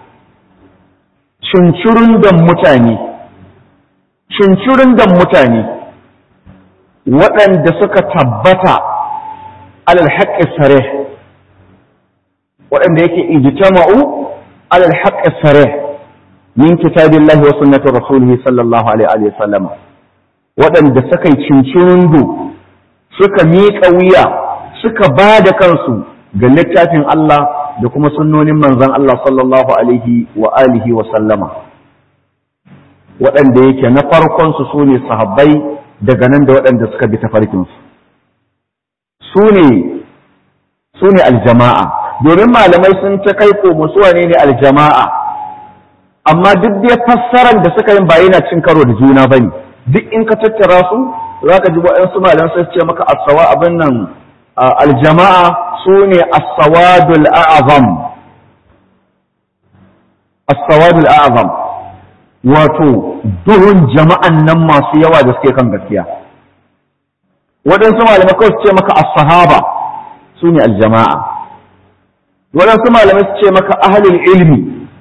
cincirin da mutane cincirin da mutane waɗanda suka tabbata alal haqqi sarih waɗanda yake ijtama'u alal haqqi sarih min kitabillahi wa sunnati rasulih sallallahu alaihi wa sallam waɗanda suka yi cincirin suka miƙa wuya suka ba da kansu ga littafin Allah da kuma sunnonin manzon Allah sallallahu alaihi wa alihi wa sallama waɗanda yake na farkon su sune sahabbai daga nan da waɗanda suka bi tafarkin su sune sune aljama'a domin malamai sun ta kai ko musu wane ne aljama'a amma duk da fassarar da suka yin ba yana cin karo da juna bane duk in ka tattara su zaka ji waɗansu malamai sai ce maka asawa abin nan aljama'a su ne as-sawadul a'zam as-sawadul a'zam wato duhun jama'an nan masu yawa da suke kan gaskiya waɗansu malamai kawai su ce maka as-sahaba su ne aljama'a waɗansu malamai su ce maka ahlul ilmi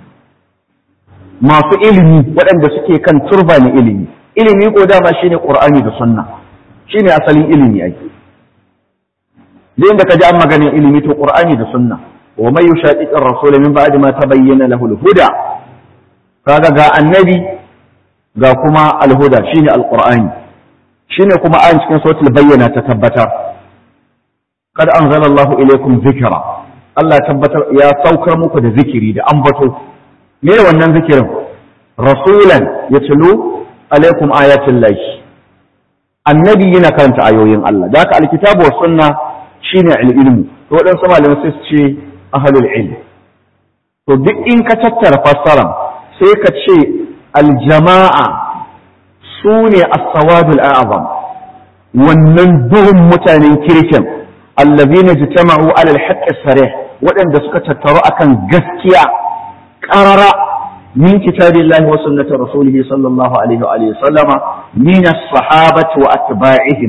masu ilimi waɗanda suke kan turba na ilimi ilimi ko dama shine qur'ani da sunna shine asalin ilimi ake da inda ka ji an maganin ilimi to qur'ani da sunna wa may yushaqiqir rasul min ba'di ma tabayyana lahu al-huda kaga ga annabi ga kuma al-huda shine al-qur'ani shine kuma an cikin suratul bayyana ta tabbatar kad anzala Allah ilaykum dhikra Allah tabbatar ya saukar muku da zikiri da ambato me wannan zikirin rasulan yatlu alaikum ayatin lahi annabi yana karanta ayoyin Allah da haka alkitabu wa sunna shine ilmu to waɗansu malamai sai su ce ahlul ilm to duk in ka tattara fassara sai ka ce aljama'a su ne as-sawadul a'zam wannan duhun mutanen kirkin allazina jitama'u ala al-haqqi sarih waɗanda suka tattaru akan gaskiya qarara min kitabillahi wa sunnati rasulihi sallallahu alaihi wa alihi sallama min as-sahabati wa atba'ihim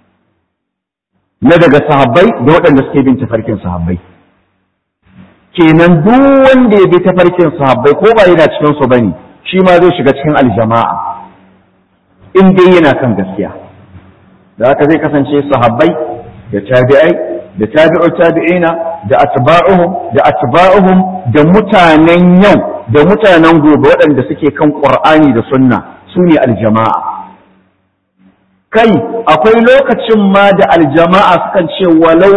na daga sahabbai da waɗanda suke bin tafarkin sahabbai kenan duk wanda ya bi tafarkin sahabbai ko ba yana cikin su bane shi ma zai shiga cikin aljama'a in dai yana kan gaskiya da haka zai kasance sahabbai da tabi'ai da tabi'u tabi'ina da atba'uhum da atba'uhum da mutanen yau da mutanen gobe waɗanda suke kan qur'ani da sunna su ne aljama'a kai akwai lokacin ma da aljama'a sukan ce walau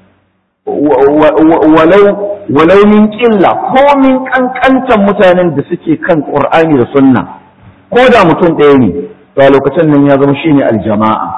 walau walau min ƙilla ko min ƙanƙantan mutanen da suke kan ƙur'ani da sunna ko da mutum ɗaya ne to a lokacin nan ya zama shine aljama'a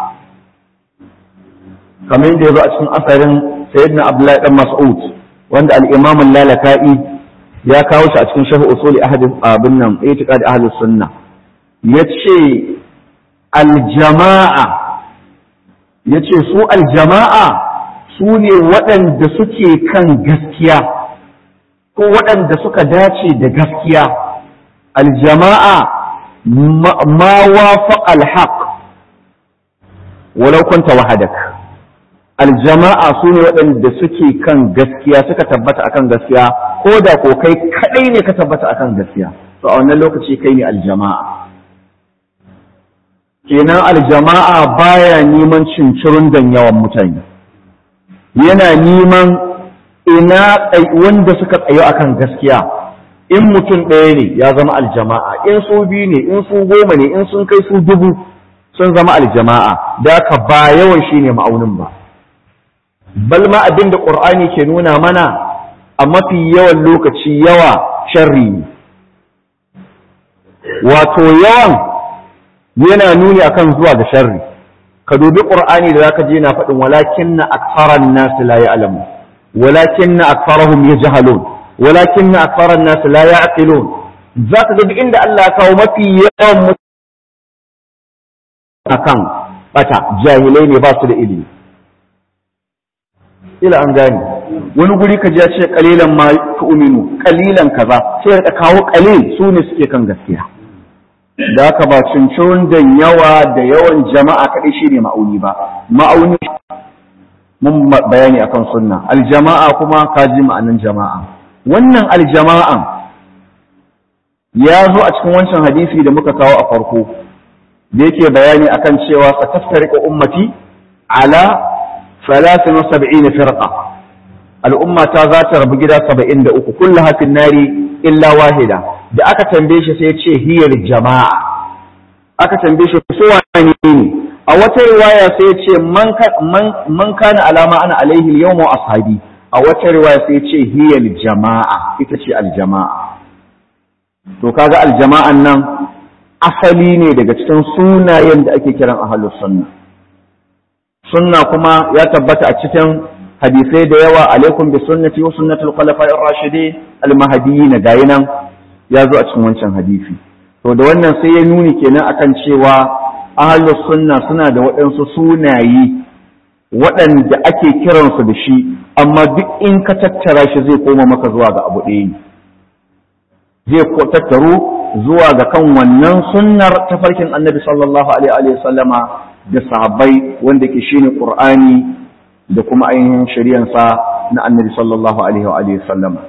kamar yadda ya zo a cikin asarin sayyidina abdullahi dan mas'ud wanda al-imam lalaka'i ya kawo shi a cikin sharh usuli ahad abin nan itiqad ahli sunna yace aljama'a yace su aljama'a su ne waɗanda suke kan gaskiya ko waɗanda suka dace da gaskiya aljama'a ma wafaqa alhaq walau kunta wahadak aljama'a su ne waɗanda suke kan gaskiya suka tabbata akan gaskiya ko da ko kai kaɗai ne ka tabbata akan gaskiya to a wannan lokaci kai ne aljama'a kenan aljama'a baya neman cincirin dan yawan mutane yana neman ina wanda suka tsayo akan gaskiya in mutum ɗaya ne ya zama aljama'a in su biyu ne in su goma ne in sun kai su dubu sun zama aljama'a da ka ba yawan shi ne ma'aunin ba bal ma abin da ƙur'ani ke nuna mana a mafi yawan lokaci yawa sharri ne wato yawan yana nuni akan zuwa ga sharri ka dubi ƙur'ani da zaka je na faɗin walakin na aksaran nasu la ya'lamu walakin na aksarahum yajhalun walakin na aksaran nasu la ya'qilun zaka ga inda Allah ya kawo mafi yawan akan bata jahilai ne ba su da ilimi ila an gane wani guri ka ji ce kalilan ma tu'minu kalilan kaza sai ka kawo kalil su ne suke kan gaskiya da haka ba cincirin da yawa da yawan jama'a kaɗai shine ma'auni ba ma'auni mun bayani akan sunna aljama'a kuma ka ji ma'anin jama'a wannan aljama'an ya zo a cikin wancan hadisi da muka kawo a farko da yake bayani akan cewa sataftariqu ummati ala 73 firqa al'umma ta za ta rabu gida 73 kullu hafin nari illa wahida da aka tambaye shi sai ya ce hiyar jama'a aka tambaye shi su wani ne a wata riwaya sai ya ce man kana alama ana alaihi yawma ashabi a wata riwaya sai ya ce hiyar jama'a ita ce aljama'a to kaga aljama'an nan asali ne daga cikin sunayen da ake kiran ahlus sunna sunna kuma ya tabbata a cikin hadisai da yawa alaikum bi sunnati wa sunnati al-khulafa'ir rashidin al-mahdiyyin gayi nan ya zo a cikin wancan hadisi to da wannan sai ya nuni kenan akan cewa ahlus sunna suna da waɗansu sunaye waɗanda ake kiransu da shi amma duk in ka tattara shi zai koma maka zuwa ga abu ɗaya ne zai tattaru zuwa ga kan wannan sunnar tafarkin annabi sallallahu alaihi wa sallama da sahabbai wanda ke shine qur'ani da kuma ainihin shari'ansa na annabi sallallahu alaihi wa sallama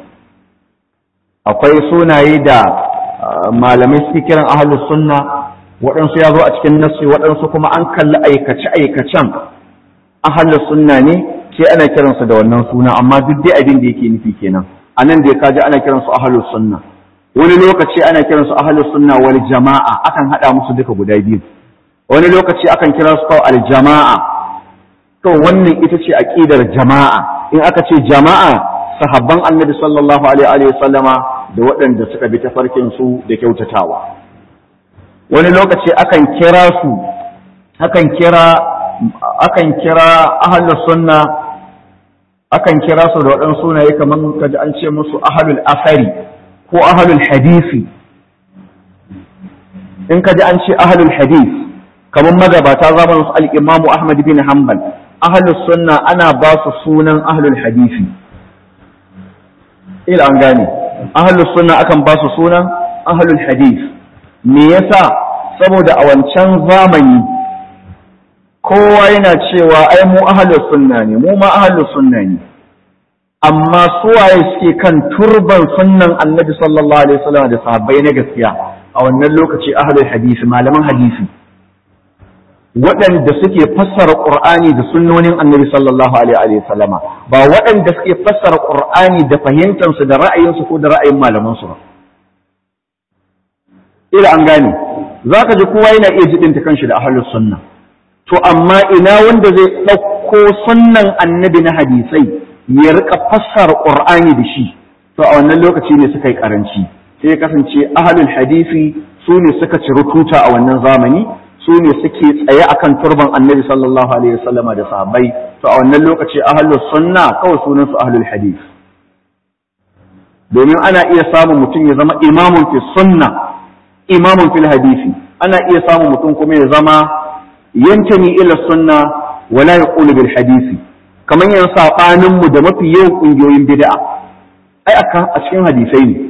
akwai sunaye da malamai suke kiran ahlus sunna waɗansu ya zo a cikin nassi waɗansu kuma an kalli aikace aikacen ahlus sunna ne sai ana kiransu da wannan suna amma duk dai abin da yake nufi kenan anan da ya kaji ana kiransu ahlus sunna wani lokaci ana kiransu ahlus sunna wal jama'a akan hada musu duka guda biyu wani lokaci akan kira su kawai al jama'a to wannan ita ce aqidar jama'a in aka ce jama'a sahabban annabi sallallahu alaihi wa sallama da waɗanda suka bi tafarkin su da kyautatawa wani lokaci akan kira su akan kira akan kira ahlus sunna akan kira su da waɗansu sunaye kamar kaji an ce musu ahlul asari ko ahlul hadisi in kaji an ce ahlul hadis kamar magabata zamanin su al-imamu ahmad bin hanbal ahlus sunna ana ba su sunan ahlul hadisi ila an gane ahlus sunna akan ba su sunan ahlul hadis me yasa saboda a wancan zamani kowa yana cewa ai mu ahlus sunna ne mu ma ahlus sunna ne amma suwaye suke kan turban sunnan annabi sallallahu alaihi wasallam da sahabbai na gaskiya a wannan lokaci ahlul hadisi malaman hadisi waɗanda suke fassara qur'ani da sunnonin annabi sallallahu alaihi wasallama ba waɗanda suke fassara qur'ani da fahimtansu da ra'ayinsu ko da ra'ayin malamansu ba ila an gane zaka ji kowa yana iya jidinta kanshi da ahlus sunna to amma ina wanda zai ɗauko sunnan annabi na hadisai ya rika fassara qur'ani da shi to a wannan lokaci ne suka yi karanci sai kasance ahlul hadisi su ne suka ci rututa a wannan zamani su ne suke tsaye akan turban annabi sallallahu alaihi wasallam da sahabbai to a wannan lokaci ahlus sunna kawai sunan su ahlul hadis domin ana iya samun mutum ya zama imamun fi sunna imamun fil hadisi ana iya samun mutum kuma ya zama yantani ila sunna wala yaqulu bil hadisi kamar yan sabanin mu da mafi yawan kungiyoyin bid'a ai a cikin hadisai ne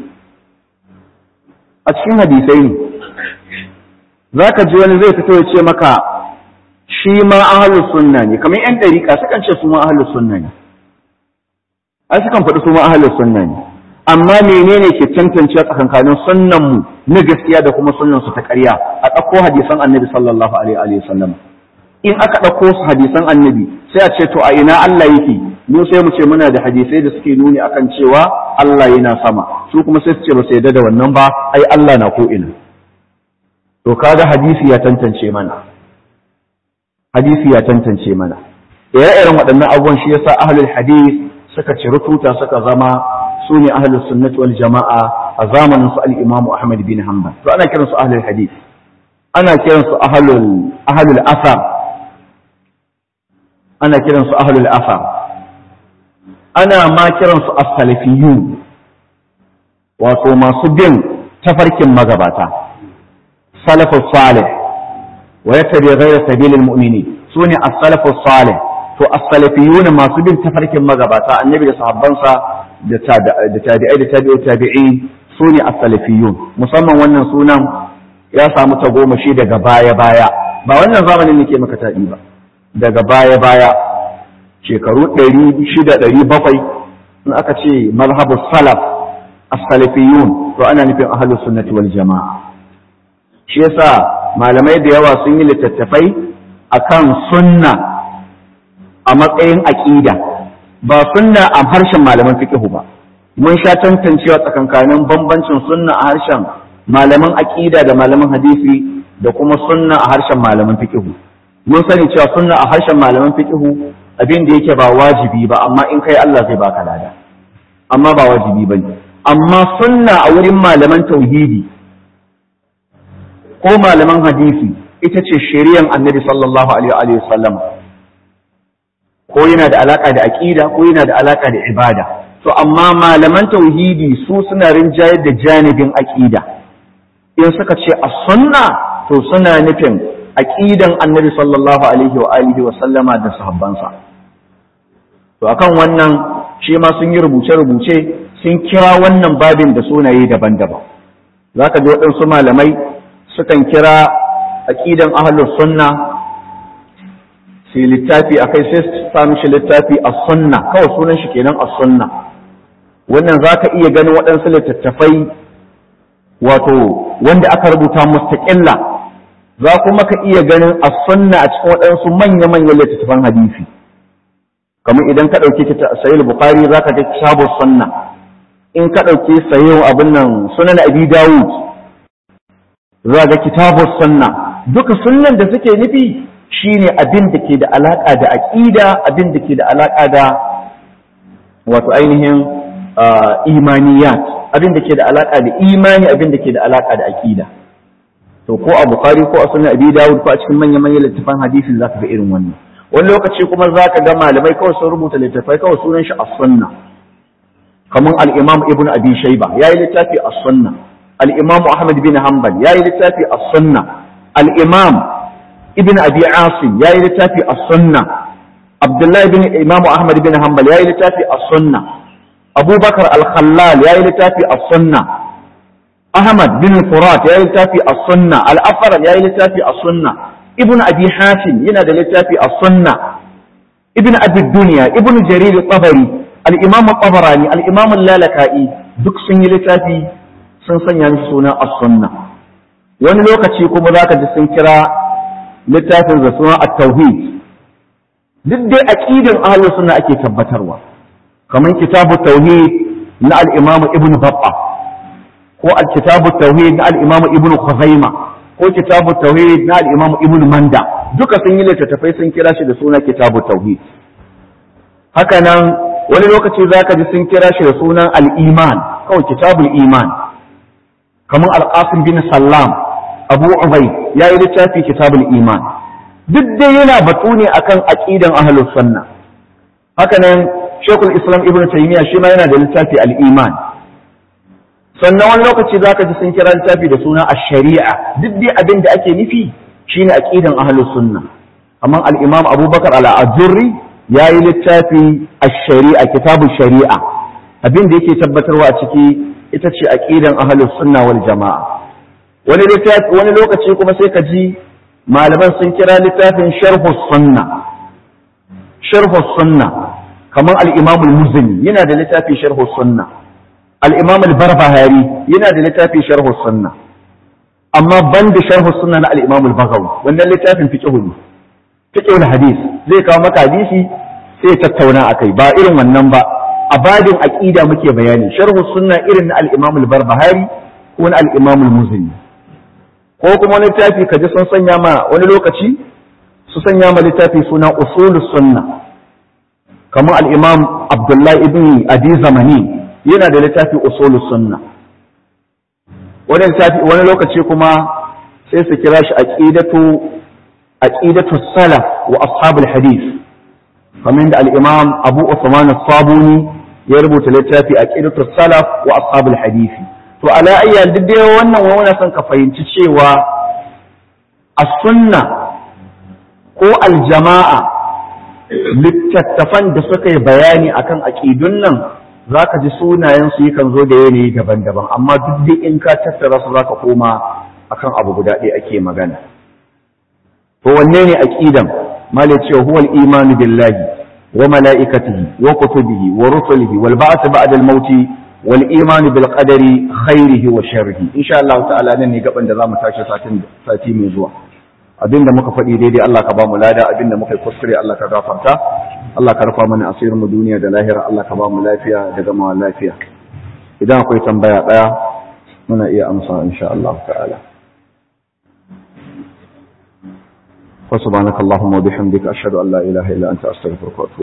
a cikin hadisai ne za ka ji wani zai fito ya ce maka shi ma ahalus sunna ne kamar yan ɗariƙa sukan ce su ma ahalus sunna ne ai sukan faɗi su ma ahalus sunna ne amma menene ke tantance tsakankanin sunnan mu na gaskiya da kuma sunnan su ta ƙarya a ɗauko hadisan annabi sallallahu alaihi wa sallam in aka ɗauko su hadisan annabi sai a ce to a ina Allah yake mu sai mu ce muna da hadisai da suke nuni akan cewa Allah yana sama su kuma sai su ce ba su yarda da wannan ba ai Allah na ko ina to kaga hadisi ya tantance mana hadisi ya tantance mana ire-iren waɗannan abubuwan shi yasa ahlul hadis suka ci rututa suka zama su ne ahlus sunnati wal jama'a a zamanin su al-Imam Ahmad bin Hanbal to ana kiransu ahlul hadis ana kiransu ahlul ahlul asar ana kiransu ahlul asar ana ma kiransu as-salafiyun wato masu bin tafarkin magabata salafus salih wa yattabi ghayra sabilil mu'minin sune as-salafus salih to as-salafiyun masu bin tafarkin magabata annabi da sahabbansa da tabi'ai da tabi'u tabi'in sune as-salafiyun musamman wannan sunan ya samu tagomashi daga baya baya ba wannan zamanin nake maka taɗi ba daga baya baya shekaru ɗari shida ɗari bakwai in aka ce mazhabu salaf as-salafiyun to ana nufin ahlus sunnati wal jama'a shi yasa malamai da yawa sun yi littattafai akan sunna a matsayin aqida ba sunna a harshen malaman fiqh ba mun sha tantancewa tsakankanin bambancin sunna a harshen malaman aqida da malaman hadisi da kuma sunna a harshen malaman fiqh mun sani cewa sunna a harshen malaman fiqh abin da yake ba wajibi ba amma in kai Allah zai baka lada amma ba wajibi bane amma sunna a wurin malaman tauhidi ko malaman hadisi ita ce shari'an annabi sallallahu alaihi wa sallam ko yana da alaka da aqida ko yana da alaka da ibada to amma malaman tauhidi su suna rinjayar da janibin aqida in suka ce a sunna to suna nufin aqidan annabi sallallahu alaihi wa alihi wa sallama da sahabbansa to akan wannan shi ma sun yi rubuce-rubuce sun kira wannan babin da sunaye daban-daban za ka ji waɗansu malamai sukan kira aƙidan ahalus sunna sai littafi a kai sai su sami shi littafi a sunna kawai sunan shi kenan a sunna wannan za ka iya ganin waɗansu littattafai wato wanda aka rubuta mustaƙilla za kuma ka iya ganin a sunna a cikin waɗansu manya-manyan littattafan hadisi kamar idan ka ɗauki sayil bukari za ka ga kitabu sunna in ka ɗauki sayo abin nan sunan abi dawud za ga kitabu sunna duka sunnan da suke nufi shine abin da ke da alaƙa da aƙida abin da ke da alaƙa da wato ainihin imaniyat abin da ke da alaƙa da imani abin da ke da alaƙa da aƙida to ko a bukari ko a sunan abi dawud ko a cikin manya-manyan littafan hadisin za ka ga irin wannan wani lokaci kuma za ka ga malamai kawai sun rubuta littattafai kawai sunan shi as-sunna kamar al-imam ibn abi shayba yayi littafi as-sunna al-imam ahmad bin hanbal yayi littafi as-sunna al-imam ibn abi asim yayi littafi as-sunna abdullahi bin imam ahmad bin hanbal yayi littafi as-sunna abubakar al-khallal yayi littafi as-sunna ahmad bin furat yayi littafi as-sunna al-afrar yayi littafi as-sunna ibn abi hatim yana da littafi a sunna ibn abi dunya ibn jarir tabari al-imam tabarani al-imam lalaka'i duk sun yi littafi sun sanya mishi suna as-sunna wani lokaci kuma zaka ji sun kira littafin da suna at-tauhid duk dai aqidin ahlus sunna ake tabbatarwa kamar kitabu tauhid na al-imam ibn babba ko al-kitabu tauhid na al-imam ibn khuzaimah ko kitabu tauhid na al-imam ibn manda duka sun yi littattafai sun kira shi da suna kitabu tauhid haka nan wani lokaci zaka ji sun kira shi da sunan al-iman kawai kitabul iman kamar al-qasim bin sallam abu ubay yayi littafi kitabul iman duk dai yana batu ne akan aqidan ahlus sunna haka nan shekul islam ibn taymiya shi ma yana da littafi al-iman sannan wani lokaci za ka ji sun kira littafi da suna a shari'a duk dai abin da ake nufi shine aqidan ahlus sunna amma al-imam abubakar al-ajurri yayi littafi a shari'a kitabu shari'a abin da yake tabbatarwa a ciki ita ce aqidan ahlus sunna wal jamaa wani wani lokaci kuma sai ka ji malaman sun kira littafin sharhus sunna sharhus sunna kamar al-imam al-muzani yana da littafin sharhus sunna al-imam al-barbahari yana da littafin sharhus sunna amma ban da sharhus sunna na al-imam al-bagawi wannan littafin fiqh ne fiqh hadis zai kawo maka hadisi sai tattauna akai ba irin wannan ba a babin aqida muke bayani sharhus sunna irin na al-imam al-barbahari ko na al-imam al-muzani ko kuma wani littafi kaji sun sanya ma wani lokaci su sanya ma littafi suna usulus sunna kamar al-imam abdullahi ibn adi zamani yana da littafi usulus sunna wani littafi wani lokaci kuma sai su kira shi aqidatu aqidatu salaf wa ashabul hadith kamar da al-imam abu usman as-sabuni ya rubuta littafi aqidatu salaf wa ashabul hadith to ala ayyan duk dai wannan wani son ka fahimci cewa as-sunna ko al-jama'a littattafan da suka yi bayani akan aqidun nan zaka ji sunayen su yakan zo da yanayi daban-daban amma duk dai in ka tattara su zaka koma akan abu guda ɗaya ake magana to wanne ne aqidan malai cewa huwal imanu billahi wa mala'ikatihi wa kutubihi wa rusulihi wal ba'th ba'da al-mauti wal imani bil qadari khairihi wa sharrihi insha Allah ta'ala nan ne gaban da zamu tashi satin sati mai zuwa abinda muka faɗi daidai Allah ka ba mu lada abinda muka kuskure Allah ka gafarta Allah ka rufa mana asirin mu duniya da lahira Allah ka ba mu lafiya da gama lafiya idan akwai tambaya daya muna iya amsa insha Allah ta'ala wa subhanakallahumma wa bihamdika ashhadu an la ilaha illa anta astaghfiruka wa atubu